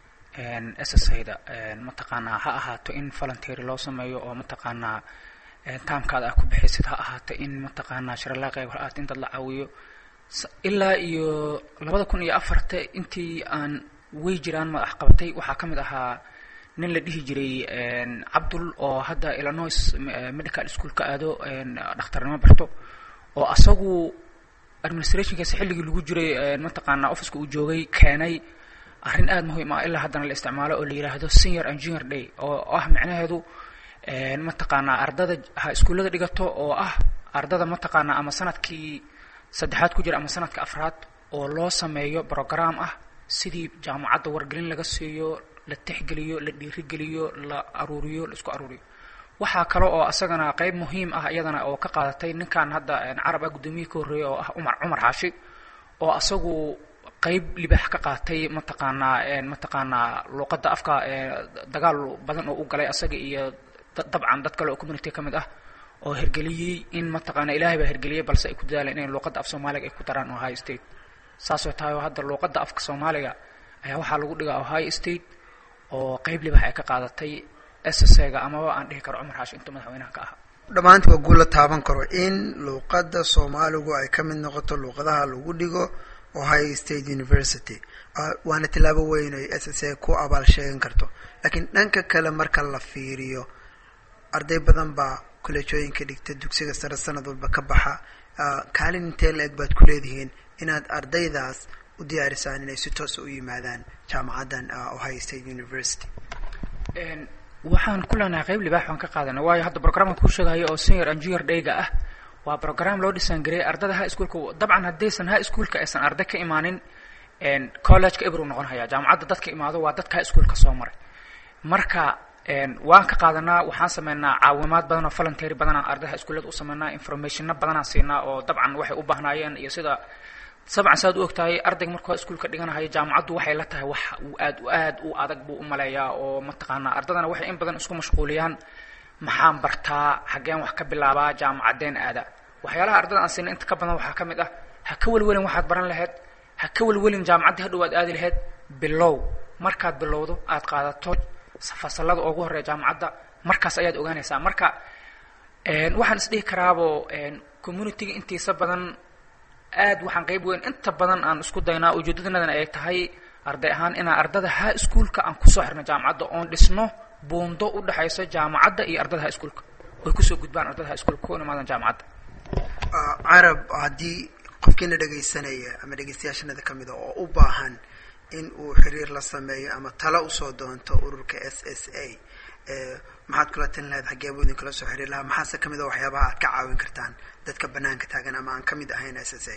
s s a da mataqaanaa ha ahaato in voluntery loo sameeyo oo mataqaanaa taamkaada ah ku bixaysid ha ahaato in mataqaanaa sharalaa qayb ha ahaato in dad la caawiyo ilaa iyo labada kun iyo afarta intii aan way jiraan madax qabatay waxaa ka mid ahaa nin la dhihi jiray cabdul oo hadda illinois medical school ka aado dhakhtarnimo barto oo asagu administrationkaasi xilligii lagu jiray mataqaanaa officeka uu joogay keenay arrin aada muhiim ah ilaa haddana la isticmaalo oo la yidhaahdo senior engineer day oo ah micnaheedu mataqaanaa ardada ha iskuullada dhigato oo ah ardada mataqaanaa ama sanadkii saddexaad ku jira ama sanadka afraad oo loo sameeyo program ah sidii jaamacadda wargelin laga siiyo la tixgeliyo la dhiirigeliyo la aruuriyo la isku aruuriyo waxaa kale oo asagana qeyb muhiim ah iyadana oo ka qaadatay ninkan hadda carab ah guddoomiye ka horreeya oo ah umar cumar xaashi oo asagu qeyb libaax ka qaatay mataqaanaa mataqaanaa luuqadda afka dagaal badan oo u galay asaga iyo dabcan dad kale oo community ka mid ah oo hergeliyey in mataqaanaa ilaahay baa hergeliyey balse ay ku dadaaleen inay luuqadda af soomaaliga ay ku daraan ohio state saasoo tahay oo hadda luuqadda afka soomaaliga ayaa waxaa lagu dhigaa ohio state oo qeyb libax ay ka qaadatay s s ga amaba aan dhihi karo cumar xaashi intuu madaxweynaha ka ahaa dhammaanti waa guul la taaban karo in luuqadda soomaaligu ay ka mid noqoto luuqadaha lagu dhigo ohio state university waana tillaabo weyn ay s s a ku abaal sheegan karto laakiin dhanka kale marka la fiiriyo arday badan baa kolleejooyinka dhigta dugsiga sare sanad walba ka baxa kaalin intee la eg baad ku leedihiin inaad ardaydaas u diyaarisaan inay si toosa u yimaadaan jaamacaddan ohio state university waxaan ku leenahay qeyb libaax waan ka qaadanay waayo hadda programkan kuu sheegayo oo senior engineer dayga ah waa program loo dhisaan gareeyay ardada high schoolka dabcan haddaysan high schoolka aysan arday ka imaanin collegeka ebru noqon haya jaamacadda dadka imaado waa dadka high schoolka soo maray marka waan ka qaadanaa waxaan sameynaa caawimaad badan oo voluntary badanaan ardayha iskuullada u sameynaa informationna badanaan siinaa oo dabcan waxay u baahnaayeen iyo sida sabcan saad u ogtahay ardayga markuu iskuulka dhiganahayo jaamacaddu waxay la tahay wax uu aad aad u adag buu u maleeyaa oo mataqaanaa ardadana waxay in badan isku mashquuliyaan maxaan bartaa xaggeen wax ka bilaabaa jaamacadeen aada waxyaalaha ardada aan siina inta ka badan waxaa ka mid ah ha ka welwelin waxaad baran lahayd ha ka welwelin jaamacaddii hadhow aad aadi lahayd bilow markaad bilowdo aad qaadato fasalada ugu horreeya jaamacadda markaas ayaad ogaanaysaa marka waxaan isdhihi karaabo communityga intiisa badan aad waxaan qeyb weyn inta badan aan isku daynaa ujeedadanadan ay tahay arday ahaan inaan ardada high schoolka aan kusoo xirno jaamacadda oon dhisno buundo u dhexayso jaamacadda iyo ardada high schoolka way kusoo gudbaan ardada high schoolka ku imaadan jaamacadda carab haddii qofkiina dhegaysanaya ama dhegaystayaashanada ka mida oo u baahan in uu xiriir la sameeyo ama talo usoo doonto ururka s s a maxaad kula talin lahayd xaggee buu idinkala soo xiriir lahaa maxaase kamid a waxyaabaha aad ka caawin kartaan dadka banaanka taagan ama aan kamid ahayn s s a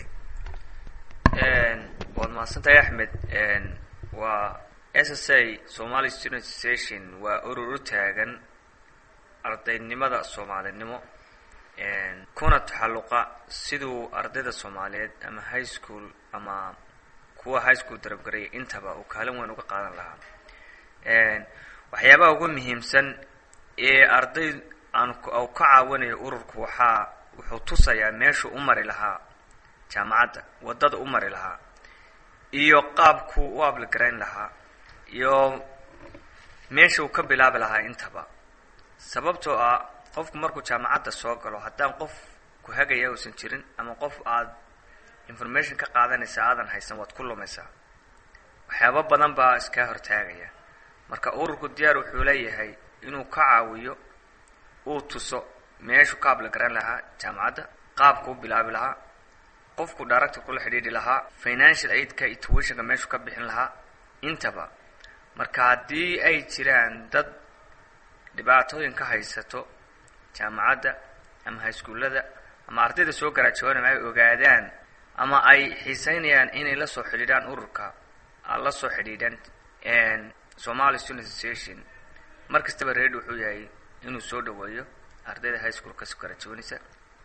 waad mahadsantahay axmed waa s s a somali student association waa urur u taagan ardaynimada soomaalinimo kuna taxalluqa siduu ardayda soomaaliyeed ama high school ama kuwa high school darabgaraya intaba uu kaalin weyn uga qaadan lahaa waxyaabaha ugu muhiimsan ee arday aan u ka caawinayo ururku waxaa wuxuu tusayaa meeshuu u mari lahaa jaamacadda waddada u mari lahaa iyo qaabku u ablgarayn lahaa iyo meesha uu ka bilaabi lahaa intaba sababtoo ah qofku markuu jaamacadda soo galo haddaan qof ku hagaya uusan jirin ama qof aad information ka qaadanaysa aadan haysan waad ku lumaysaa waxyaaba badan baa iskaa hortaagaya marka ururku diyaar wuxuu leeyahay inuu ka caawiyo uu tuso meeshuu ka ablagaran lahaa jaamacadda qaabku u bilaabi lahaa qofku director kula xidhiidhi lahaa financial aidka iyo tuitionka meeshuu ka bixin lahaa intaba marka haddii ay jiraan dad dhibaatooyin ka haysato jaamacadda ama highschoolada ama ardayda soo garaajawanama ay ogaadaan ama ay xiiseynayaan inay la soo xidhiidhaan ururka la soo xidhiidhaan somali student association mar kastaba reed wuxuu yahay inuu soo dhaweeyo ardayda high school kasoo garaajawanaysa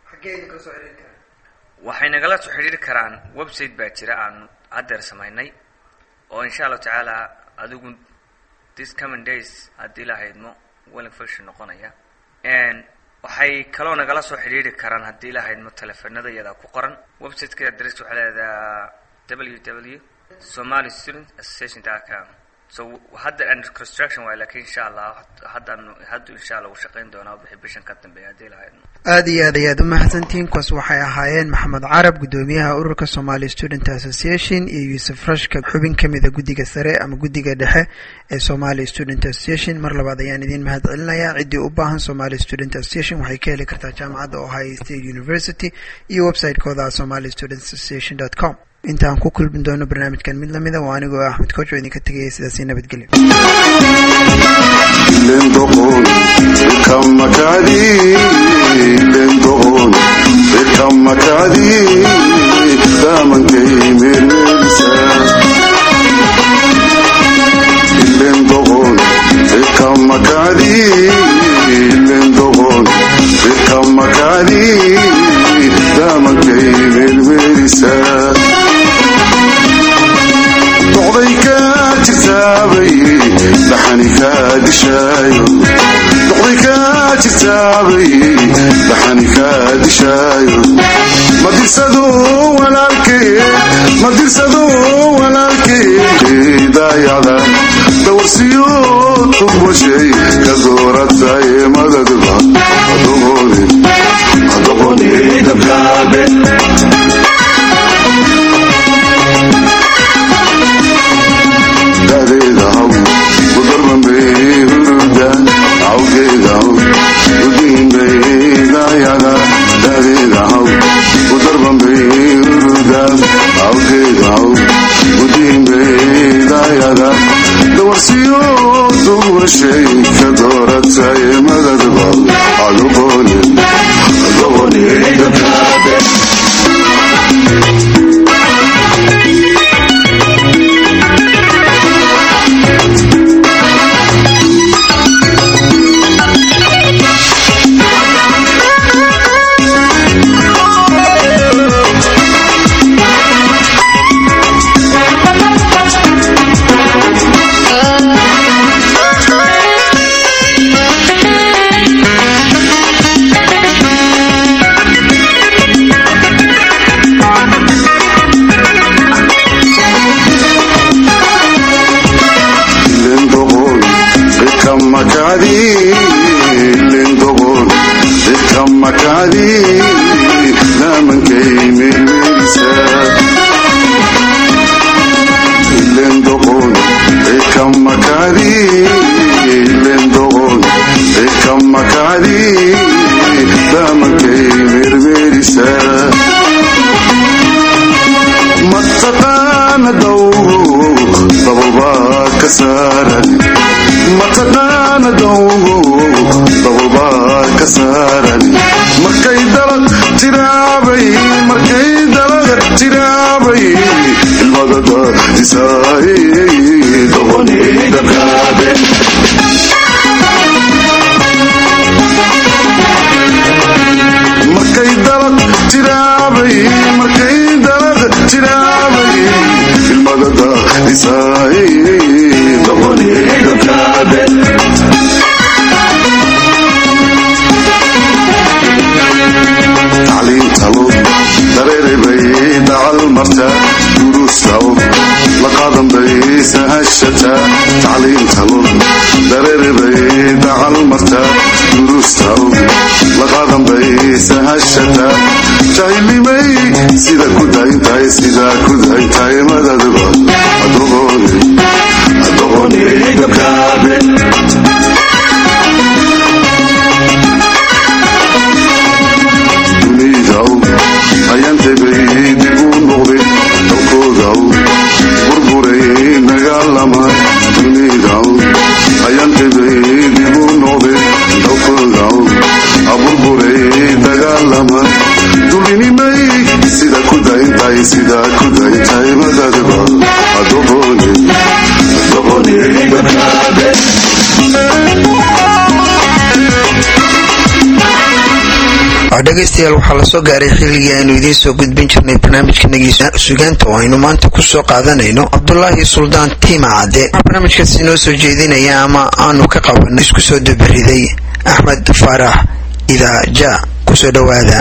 waxay nagala soo xidhiiri karaan website baa jira aan haddeer samaynay oo insha allahu tacaala adigu this coming days haddii la haydmo welling function noqonaya waxay kaloo nagala soo xidhiiri karaan haddii la haydmo telefonada iyada ku qoran websiteka adress waxaa leedaha w w somali student association com so hadda under construction waay lakin insha allah haddaan haddu insha allah uu shaqayn doonaa wixii bishan ka dambeeya haddii la haydmo aada iyo aad ayaad umahadsantihiin kuwaas waxay ahaayeen maxamed carab guddoomiyaha ururka somali student association iyo yuusuf rashka xubin kamida guddiga sare ama guddiga dhexe ee somali student association mar labaad ayaan idiin mahad celinayaa ciddii u baahan somali student association waxay ka heli kartaa jaamacadda ohio state university iyo website-kooda somali student association dot com intaan ku kulmin doono barnaamijkan mid lamida waa anigoo axmed kojo idinka tegaya sidaasi nabadgelyo lendoqon ikamakadi lendoqon ikamakadi damankay mermerisa lendoqon ikamakadi lendoqon ikamakadi damankay mermerisa doqday ka jirtaabay dhaxani kaa dishaayo doqday ka jirtaabay dhaxani kaa dishaayo madirsado walaalkeed madirsado walaalkeed daayacda dawarsiyo tugwashay ka dooratay madadba adoqoni adoqoni dabkaabe dadeedahaw udarmambay huruda awgeedahaw udiinbay daayada dadeedahaw udarmambay huruda awgeedahaw udiinbay daayada dawarsiyo duwashay ka dooratay madadba adoqoni adoqoni dabkaabe lendoqon ikamakadi lendoqon ikamakadi damankay mermerisa lendoqon ikamakadi lendoqon ikamakadi damankay mermerisa mataqaana dawgo dabalbaa ka saaran mataqaana dawgo dabalbaa ka saaran markay dalag tiraabay markay dalag tiraabay ilmadada isaay doqoni dabkaabe markay dalag tiraabay markay dalag tiraabay ilmadada isaay doqoni dabkaabe tacliintalo dareerebay dacal marta duruustaw laqadan bay sahashata tacliintalo dareerebay dacal marta duruustaw laqadan bay sahashata jahilnimay sida ku dayntahay sida ku dayntahay madadba adoqoni adoqoni dabkaabe dunidaw ayantebay midaa ku daytay madadba adoqoni adoqoni badbaade dhegaystayaal waxaa lasoo gaaray xilligii aynu idiin soo gudbin jirnay barnaamijkanagii sugaanta oo aynu maanta kusoo qaadanayno cabdulaahi suldaan tiima cadde waxaa barnaamijkaas inoo soo jeedinaya ama aanu ka qabanay isku soo dabariday axmed faarax idaaja kusoo dhowaada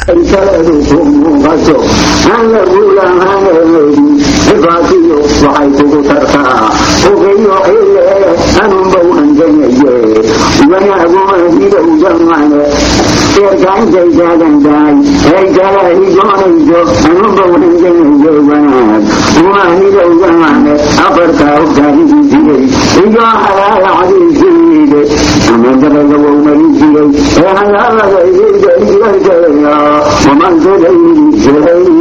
waxay kugu tartaa ogeyo ile anunbau anjanaye wanaagumadidowjamane seerkaanjaygadandaay eygalahigoonayjo anunbau anjanaye wanaag umaanidowjamane afartaa ogtaanidiisiyey iyo halaalacdiisiide ama dabalawow marisiyey ee halaalada idayda igarkeeya wamansadaydiisay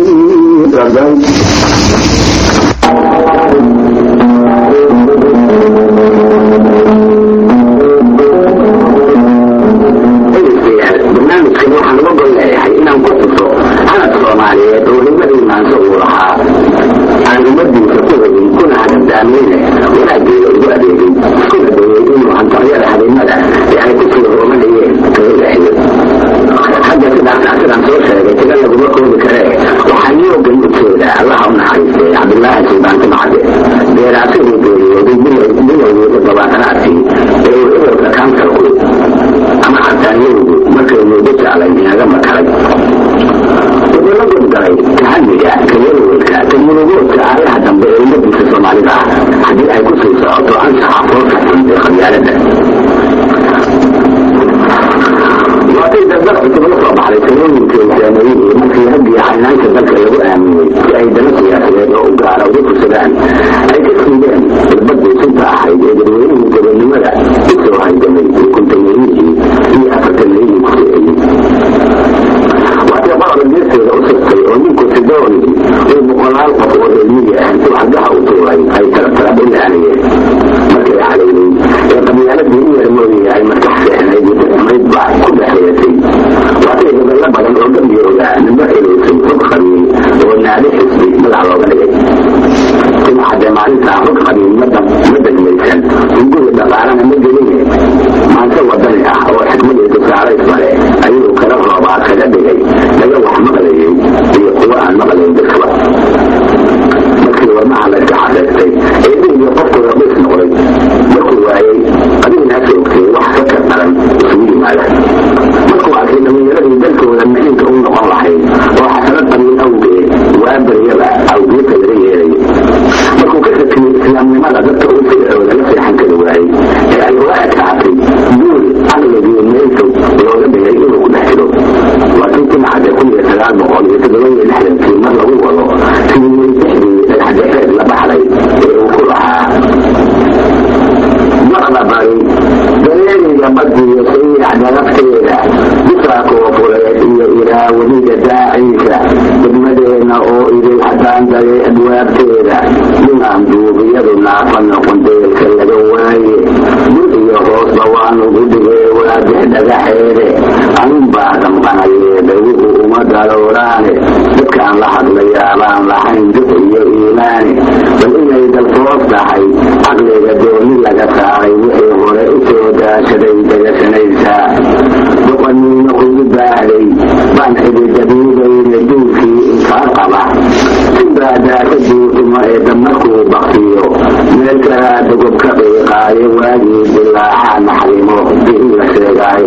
barnaamijkan waxaan uga gol leeyahay inaan ku tuso canad soomaaliyeed oo nimadii maanso uu lahaa aan ummadiisa ku hegin kuna hadadaameyne wanaageeda ugu adeegay iskuna dayay inuu hantaryada habeenada ee ay ku soo hoomanayeen kaga leexiyo hadda sidaas sidaan soo sheegay tira laguma koobi karee waxaa yoogan u jeeda allaha u naxariistay cabdilaahi suldaan timcade beeraasidii geeriyooday bilowgii toddobaatanaadkii ee uu cudurka kansarku ama xataanyowgu markay muddo jeclay inaga makaray wuxuu la gudgalay tahamiga ka welwelka ka murugoodka aayaha dambe ee ummadiisa soomaalida ah haddii ay ku sii socoto anshaxa foolka xun ee qabyaalada waatay dardar cusub la soo baxday talooyinkii saameeyihii markii raggii caynaanka dalka lagu aaminay si ay dana siyaasadeed oo u gaara ugu fursadaan ay ka siideen irbadii sunta ahayd ee dadweynihii gobonnimada u soo haygamay kuntameeyihii iyo afartameeyihii ku siciyey waatay qofka geesteeda u sirtay oo ninku sidooni uu boqolaal qof oo reermiyi ah intuu xaggaha u tuuray ay tartara dhilaanayeen markay calaynay ee qabyaaladii u yarmooyaya ay maskax seexnayd iyo xumayd baa ku dhexeeyatay waatay gobollo badan oo gambiyooda nimbo xelaysay rog qabiil oo naadi xisbi magac looga dhigay timcadde maalintaa rog qabiil ma degmaysan hunguri dhaqaalana ma geline maanse wadani ah oo xikmad iyo tusaalaysba leh ayuu kala roobaa kaga dhigay laga wax maqlayay iyo kuwa aan maqlayn dadkaba markii wadnaha layska xaseystay ee dhiigiyo qofku rabiis noqday markuu waayey adiinaasa ogtay wax ka kar daran isugu yimaada markuu arkay dhalinyaradii dalkooda maciinka u noqon lahayd oo xasanad qabiil awgeed waa baryaba awgeedka laga yeelay markuu ka sakiyey islaamnimada dadka uu fircooda la seexan kari waayey ee ay uga adkaatay guul caqligii meelfog looga dhigay inuu ku dhex jiro waa kii timcadde kun iyo sagaal boqol iyo toddoba iyo lixdankii mar lagu wado sidii dexdii dhagaxdhexeed la baxday ee uu ku lahaa maqla bari dareeriga badiyo sayiic darafteeda bisaa koofureed iyo ilaa weliga daaciisa degmadeenna oo idil haddaan dare adwaabteeda dhimaan duubiyadu naafa noqon deelka laga waaye dul iyo hoosba waanugu dhigee waadix dhagaxeede anunbaa damqanaye dhaguhu uma darooraane dadkaan la hadlayaabaan lahayn dux iyo iimaane bal inay dalfoos tahay caqliga dooni laga saaray wixii hore u soo daashaday dagasanaysaa boqoniina kugu baahday baan xididabiibayna duulkii inkaa qaba sinbaa daasa duurtuma ee damarkuu baktiyo meel kalaa dogob ka qiiqaayo waagii dilaaxa naxrimo bihii la sheegaayo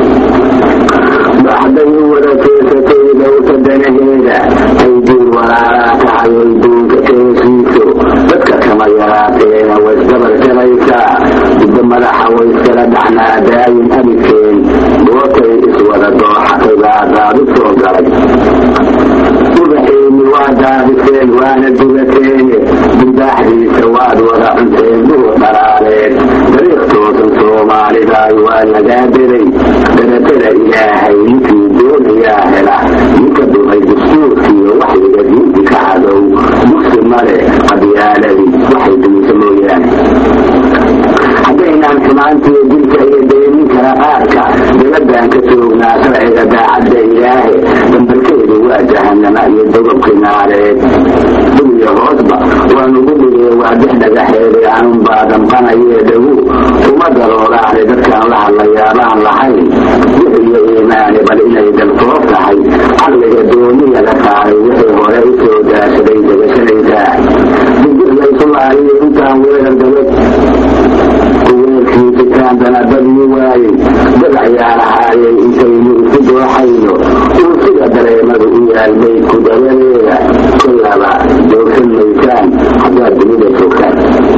baxday u wada jeesatay dowta danaheeda ay duul walaalaa tahay ay duulka keesiiso dadka kama yaraateena waysdabar jalaysaa muddo madaxa wayskala dhaxnaa daayin abidkeen goortay iswada dooxatay baa daadu soo galay ubaxeeni waa daadiseen waana dugateene dibaaxdiisa waad wada cunteen duur dhalaaleen dariiq toosan soomaalidaay waa lagaa delay daratada ilaahay ninkii doonayaa hela ninka dumay dastuurkiiyo waxyiga diinti ka cadow dugsi male qabyaaladii waxay dumisa mooyaane haddaynaan xumaantiiyo dilka iyo daynin kala qaadka dibadaan ka joognaa sharciga daacadda ilaahe dambarkeedu waa jahanama iyo dogobki naareed dul iyo hoosba waa nugu dhigay waa dex dhagaxeeday aanun baa damqanayee dhagu kuma darooraane dadkaan la hadlayaabaan lahayn wix iyo iimaane bal inay dalkoo tahay caqliga dooni laga saaray wixii hore u soo daashaday degashanaysaa digir laysu laaliyo intaan weerar dabad kuweelkii jitaandana badyi waayey dad ayaa lahaayay intaynu isu dooxayno uu sida dareemadu u yaal maydku dabadeeda kullaba joogsan maysaan haddaad dunida joogtaan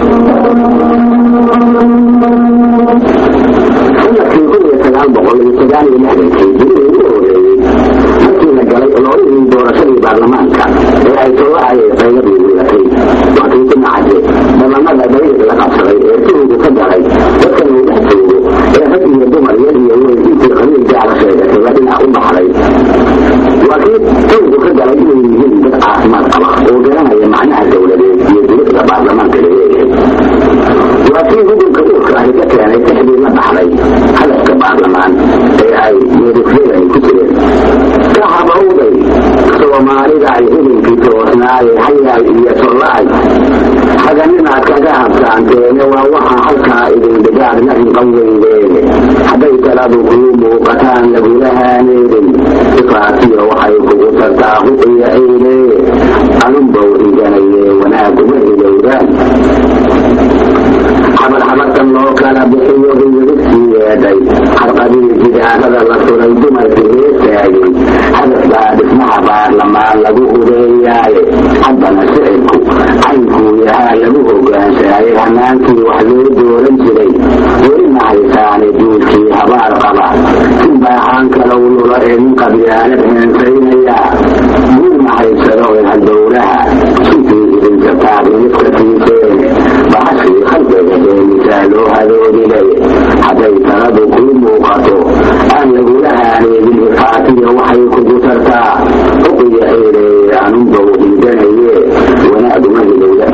sanadkii kun iyo sagaal boqol iyo sagaal iyo lixdankii dunida ugu horeeyey markii la galay ololihii doorashadii baarlamaanka ee ay tolahayay qayladii wiilatay wakii ku nacade dhamanada dhayrig la qabsaday ee sihigu ka galay dadkan uu dhex joogo ee rag iyo dumar yar iyo weyn intii qabiil gaala sheegatay la dhinac u baxday waa kii tawgu ka galay inay yihiin dad caafimaad qaba oo garanaya macnaha dowladeed iyo dulada baarlamaanka la leeyahay waa kii hudunka uurka ahi ka keenay dexdii la baxday hadafka baarlamaan ee ay meedufyadani ku jireen ka habawday soomaalida ay hudunkii toosnaayay hayaay iyo tollaay haganinaad kaga habsaanteene waa waxaa halkaa idin dhigaad la hinqan weydeene hadday taladu kuu muuqataan lagula haaneedin sifaatiyo waxay kugu tartaa huqiya ciile anunbow higanaye wanaaguma hilowdaan xabar xabartan loo kala bixiyo hiyirigtii yeedhay xarqadii jidaarada la suray dumarkii heesaayey hadaf baa dhismaha baarlamaan lagu hubeeyaaye haddana shicibku caynkuu yahaa lagu hogaansaayay hanaankii wax loo dooran jiray weli ma haysaane duulkii habaar qaba sin baaxaan kalow lula ee nin qabyaalad heensaynaya guul ma haysado ee halbowlaha suntii idinka taagniska tiiseene baxashii khalqiga heemisaa loo hadoodilay hadday taladu kuu muuqato aan lagula haaneedin ifaatiya waxay kugu tartaa uqiya eeleeye anunbow hindanaye wanaaguma hilowda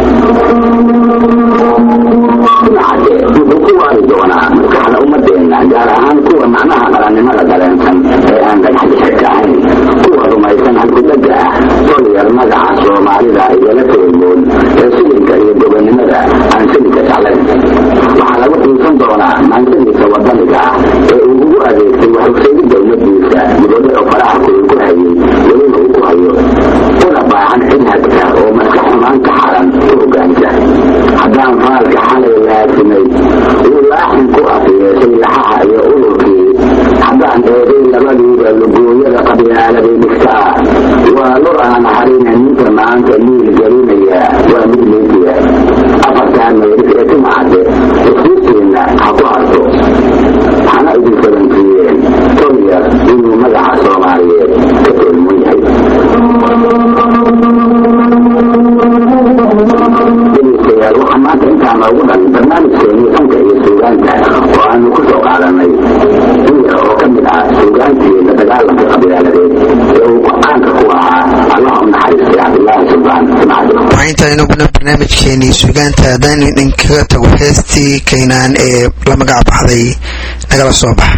nacade wuxuu ku waari doonaa maskaxda ummadeenna gaar ahaan kuwa macnaha qarannimada dareensan ee aan dhagxdhexirka ahayn kuwa rumaysan halkudhaga ah tolyar magaca soomaalida igala toolmoon ee silinka iyo gobonnimada aan silinka jeclayn waxaa lagu xiisan doonaa maansadiisa wadaniga ah ee uu ugu adeegtay waxugsayidda ummadiisa dibadda oo faraha kuwi ku hayay weliba uu ku hayo una baahan cid hagta oo maska xumaanta xaran ku hogaansa haddaan faalka xalay laasimay uu laaxin ku afiyeesay laxaha iyo ururkii haddaan eeday labadiiba lugooyada qabyaaladii dhigtaa waa lur aan harina ninka maanta liil gelinaya waa mid liidiya afartaan meeris ee timacade iskuustiinna ha ku harto hana idin fadansiiyeen tolyar inuu magaca soomaaliyeed ka toolmun yahay dhegeystayaal waxaa maanta intaa noogu dhan barnaamijkeennii fanka iyo suugaanta oo aanu ku soo qaadanay in yar oo ka mid ah suugaantii la dagaalanka qabyaaladeed ee uu go-aanka ku ahaa allah u naxariistay cabdilaahi sulbaan simcado waxaa intaaynu gudna barnaamijkeenii suugaanta haddaan idinkaga tago heestii kaynaan ee la magac baxday nagala soo baxa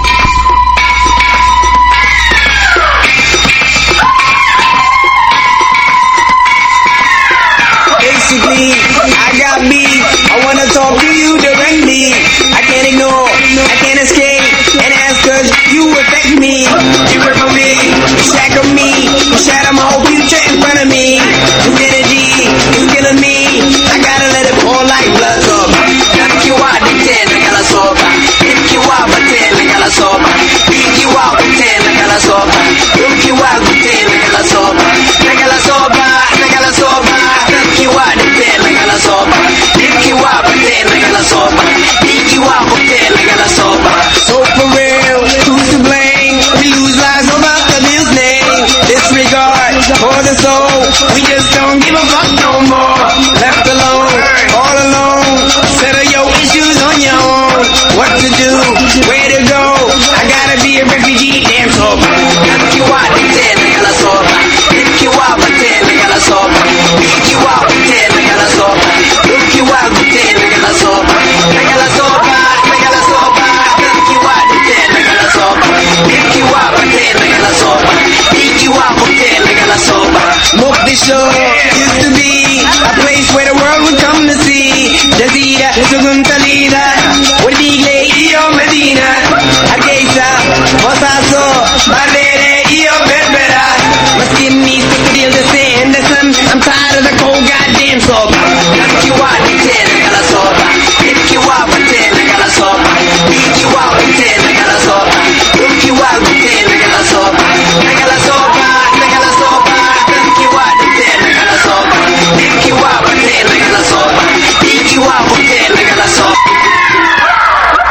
Basically, I got beef. I wanna talk to you directly. I can't ignore, I can't escape, and ask cause you affect me. You work for me, you shackle me, you shatter my whole future in front of me. This energy is killing me. I gotta let it pour like blood soba. Nikiwa ditena kala soba. Nikiwa batena kala soba. Nikiwa batena kala soba. Nikiwa batena kala soba. Nakala soba, nakala soba. Nikiwa ditena kala soba. Nikiwa batena kala soba. Nikiwa batena kala soba. So for real, who's to blame? We lose lives over the bills name. Disregard for the soul. We just don't give a fuck no more. Left alone, all alone. Settle your issues on your own. What to do? Where to go? I gotta be a refugee, damn sober. Nikiwa ditena kala soba. Nikiwa batena kala soba. Nikiwa batena kala soba. Nikiwa batena kala soba. Nakala soba, nakala soba. Nikiwa ditena kala soba. Nikiwa batena kala soba. Nikiwa batena kala soba. Mogadishu is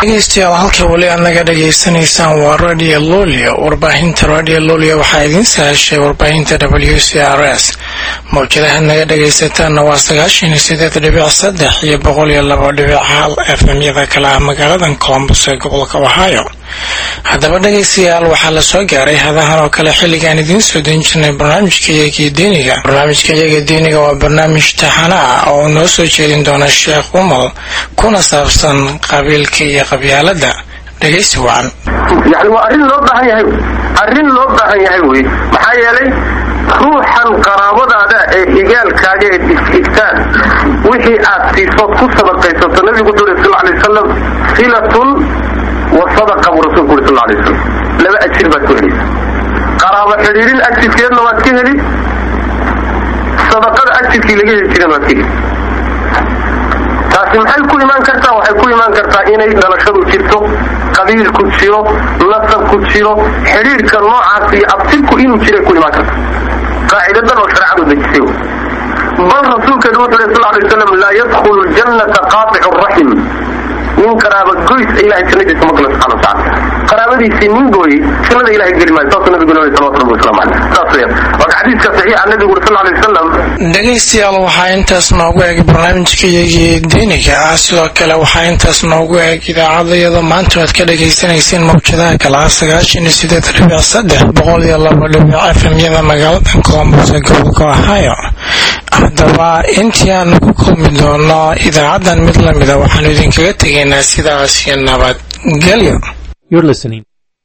dhegeystayaal halka weli aad naga dhegaysanaysaan waa radio lolio warbaahinta radio lolio waxaa idiin sahashay warbaahinta w c r s mawjadaha naga dhegaysataanna waa sagaashan iyo sideed dhibic saddex iyo boqol iyo labo dhibic hal efmyada kale ah magaaladan colombus ee gobolka ohio haddaba dhegaystayaal waxaa la soo gaaray hadahan oo kale xilligaan idiin soo dayn jirnay barnaamijka iyagii diiniga barnaamijka iyaga diiniga waa barnaamij taxana ah oo uu noo soo jeedin doona sheekh umal kuna saabsan qabiilka iyo qabyaalada dhegaysi wacan yani waa arrin loo baahan yahay arrin loo baahan yahay wey maxaa yeelay ruuxan qaraabadaada ee igaalkaaga ee is-igtaan wixii aad siisood ku sadaqaysato nabigu wuxuu uri sal alay wasalam silatun wa sadaqa buu rasulku uri sal alay wasalam laba ajir baad ku helaysa qaraabo xidhiirin ajirkeedna waad ka heli sadaqada ajirkii laga heli jiran waad ka heli taasi maxay ku imaan kartaa waxay ku imaan kartaa inay dhalashadu jirto qabiilku jiro nasabku jiro xidhiirka noocaas iyo abtirku inuu jiray ku imaan karta qaacidadan oo shareecadu dejisay bal rasuulkeedu wuxuu leh sal alay wasalam laa yadkhulu ljannata qaaticu raxim nin qaraaba goys ilahay jannadiisa ma galo subxana wataala qaraabadiisii nin gooyey jannada ilahay geli maayo saasuu nabigu leeyahay salawatu rabbi wasalaamu caleyh saas weeyaan marka xadiiska saxiixa nabigu uri sal alay wasalam dhegaystayaal waxaa intaas noogu eg barnaamijka iyagii diiniga ah sidoo kale waxaa intaas noogu eg idaacadayada maanta aad ka dhagaysanayseen mawjadaha kale ah sagaashan iyo sideed dhibic saddex boqol iyo labo dhibic efmyada magaalada colombus ee gobolka ohio haddaba intii aanu ku kulmi doono idaacaddan mid lamida waxaanu idinkaga tegaynaa sidaas iyo nabadgelyo You're listening.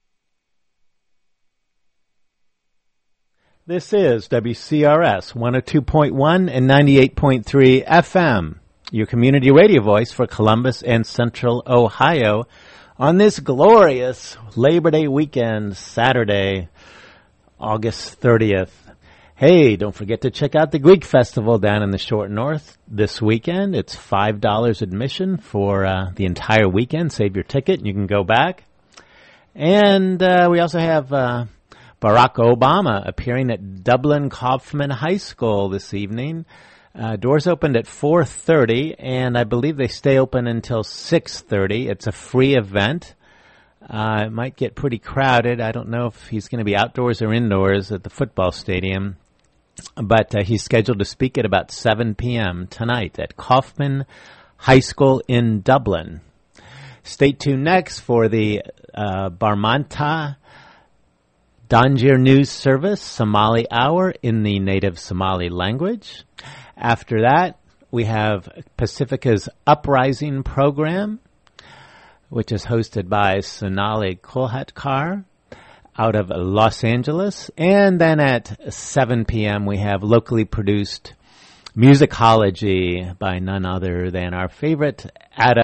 This is WCRS 102.1 and 98.3 FM, your community radio voice for Columbus and Central Ohio on this glorious Labor Day weekend, Saturday, August 30th. Hey, don't forget to check out the Greek Festival down in the Short North this weekend. It's $5 admission for uh, the entire weekend. Save your ticket and you can go back. And uh, we also have uh, Barack Obama appearing at Dublin Kaufman High School this evening. Uh, doors opened at 4:30, and I believe they stay open until 6:30. It's a free event. Uh, it might get pretty crowded. I don't know if he's going to be outdoors or indoors at the football stadium, but uh, he's scheduled to speak at about 7 p.m. tonight at Kaufman High School in Dublin. Stay tuned next for the uh, Barmanta Danjir News Service Somali Hour in the native Somali language. After that, we have Pacifica's Uprising program, which is hosted by Sonali Kolhatkar out of Los Angeles. And then at 7 p.m., we have locally produced musicology by none other than our favorite Adam.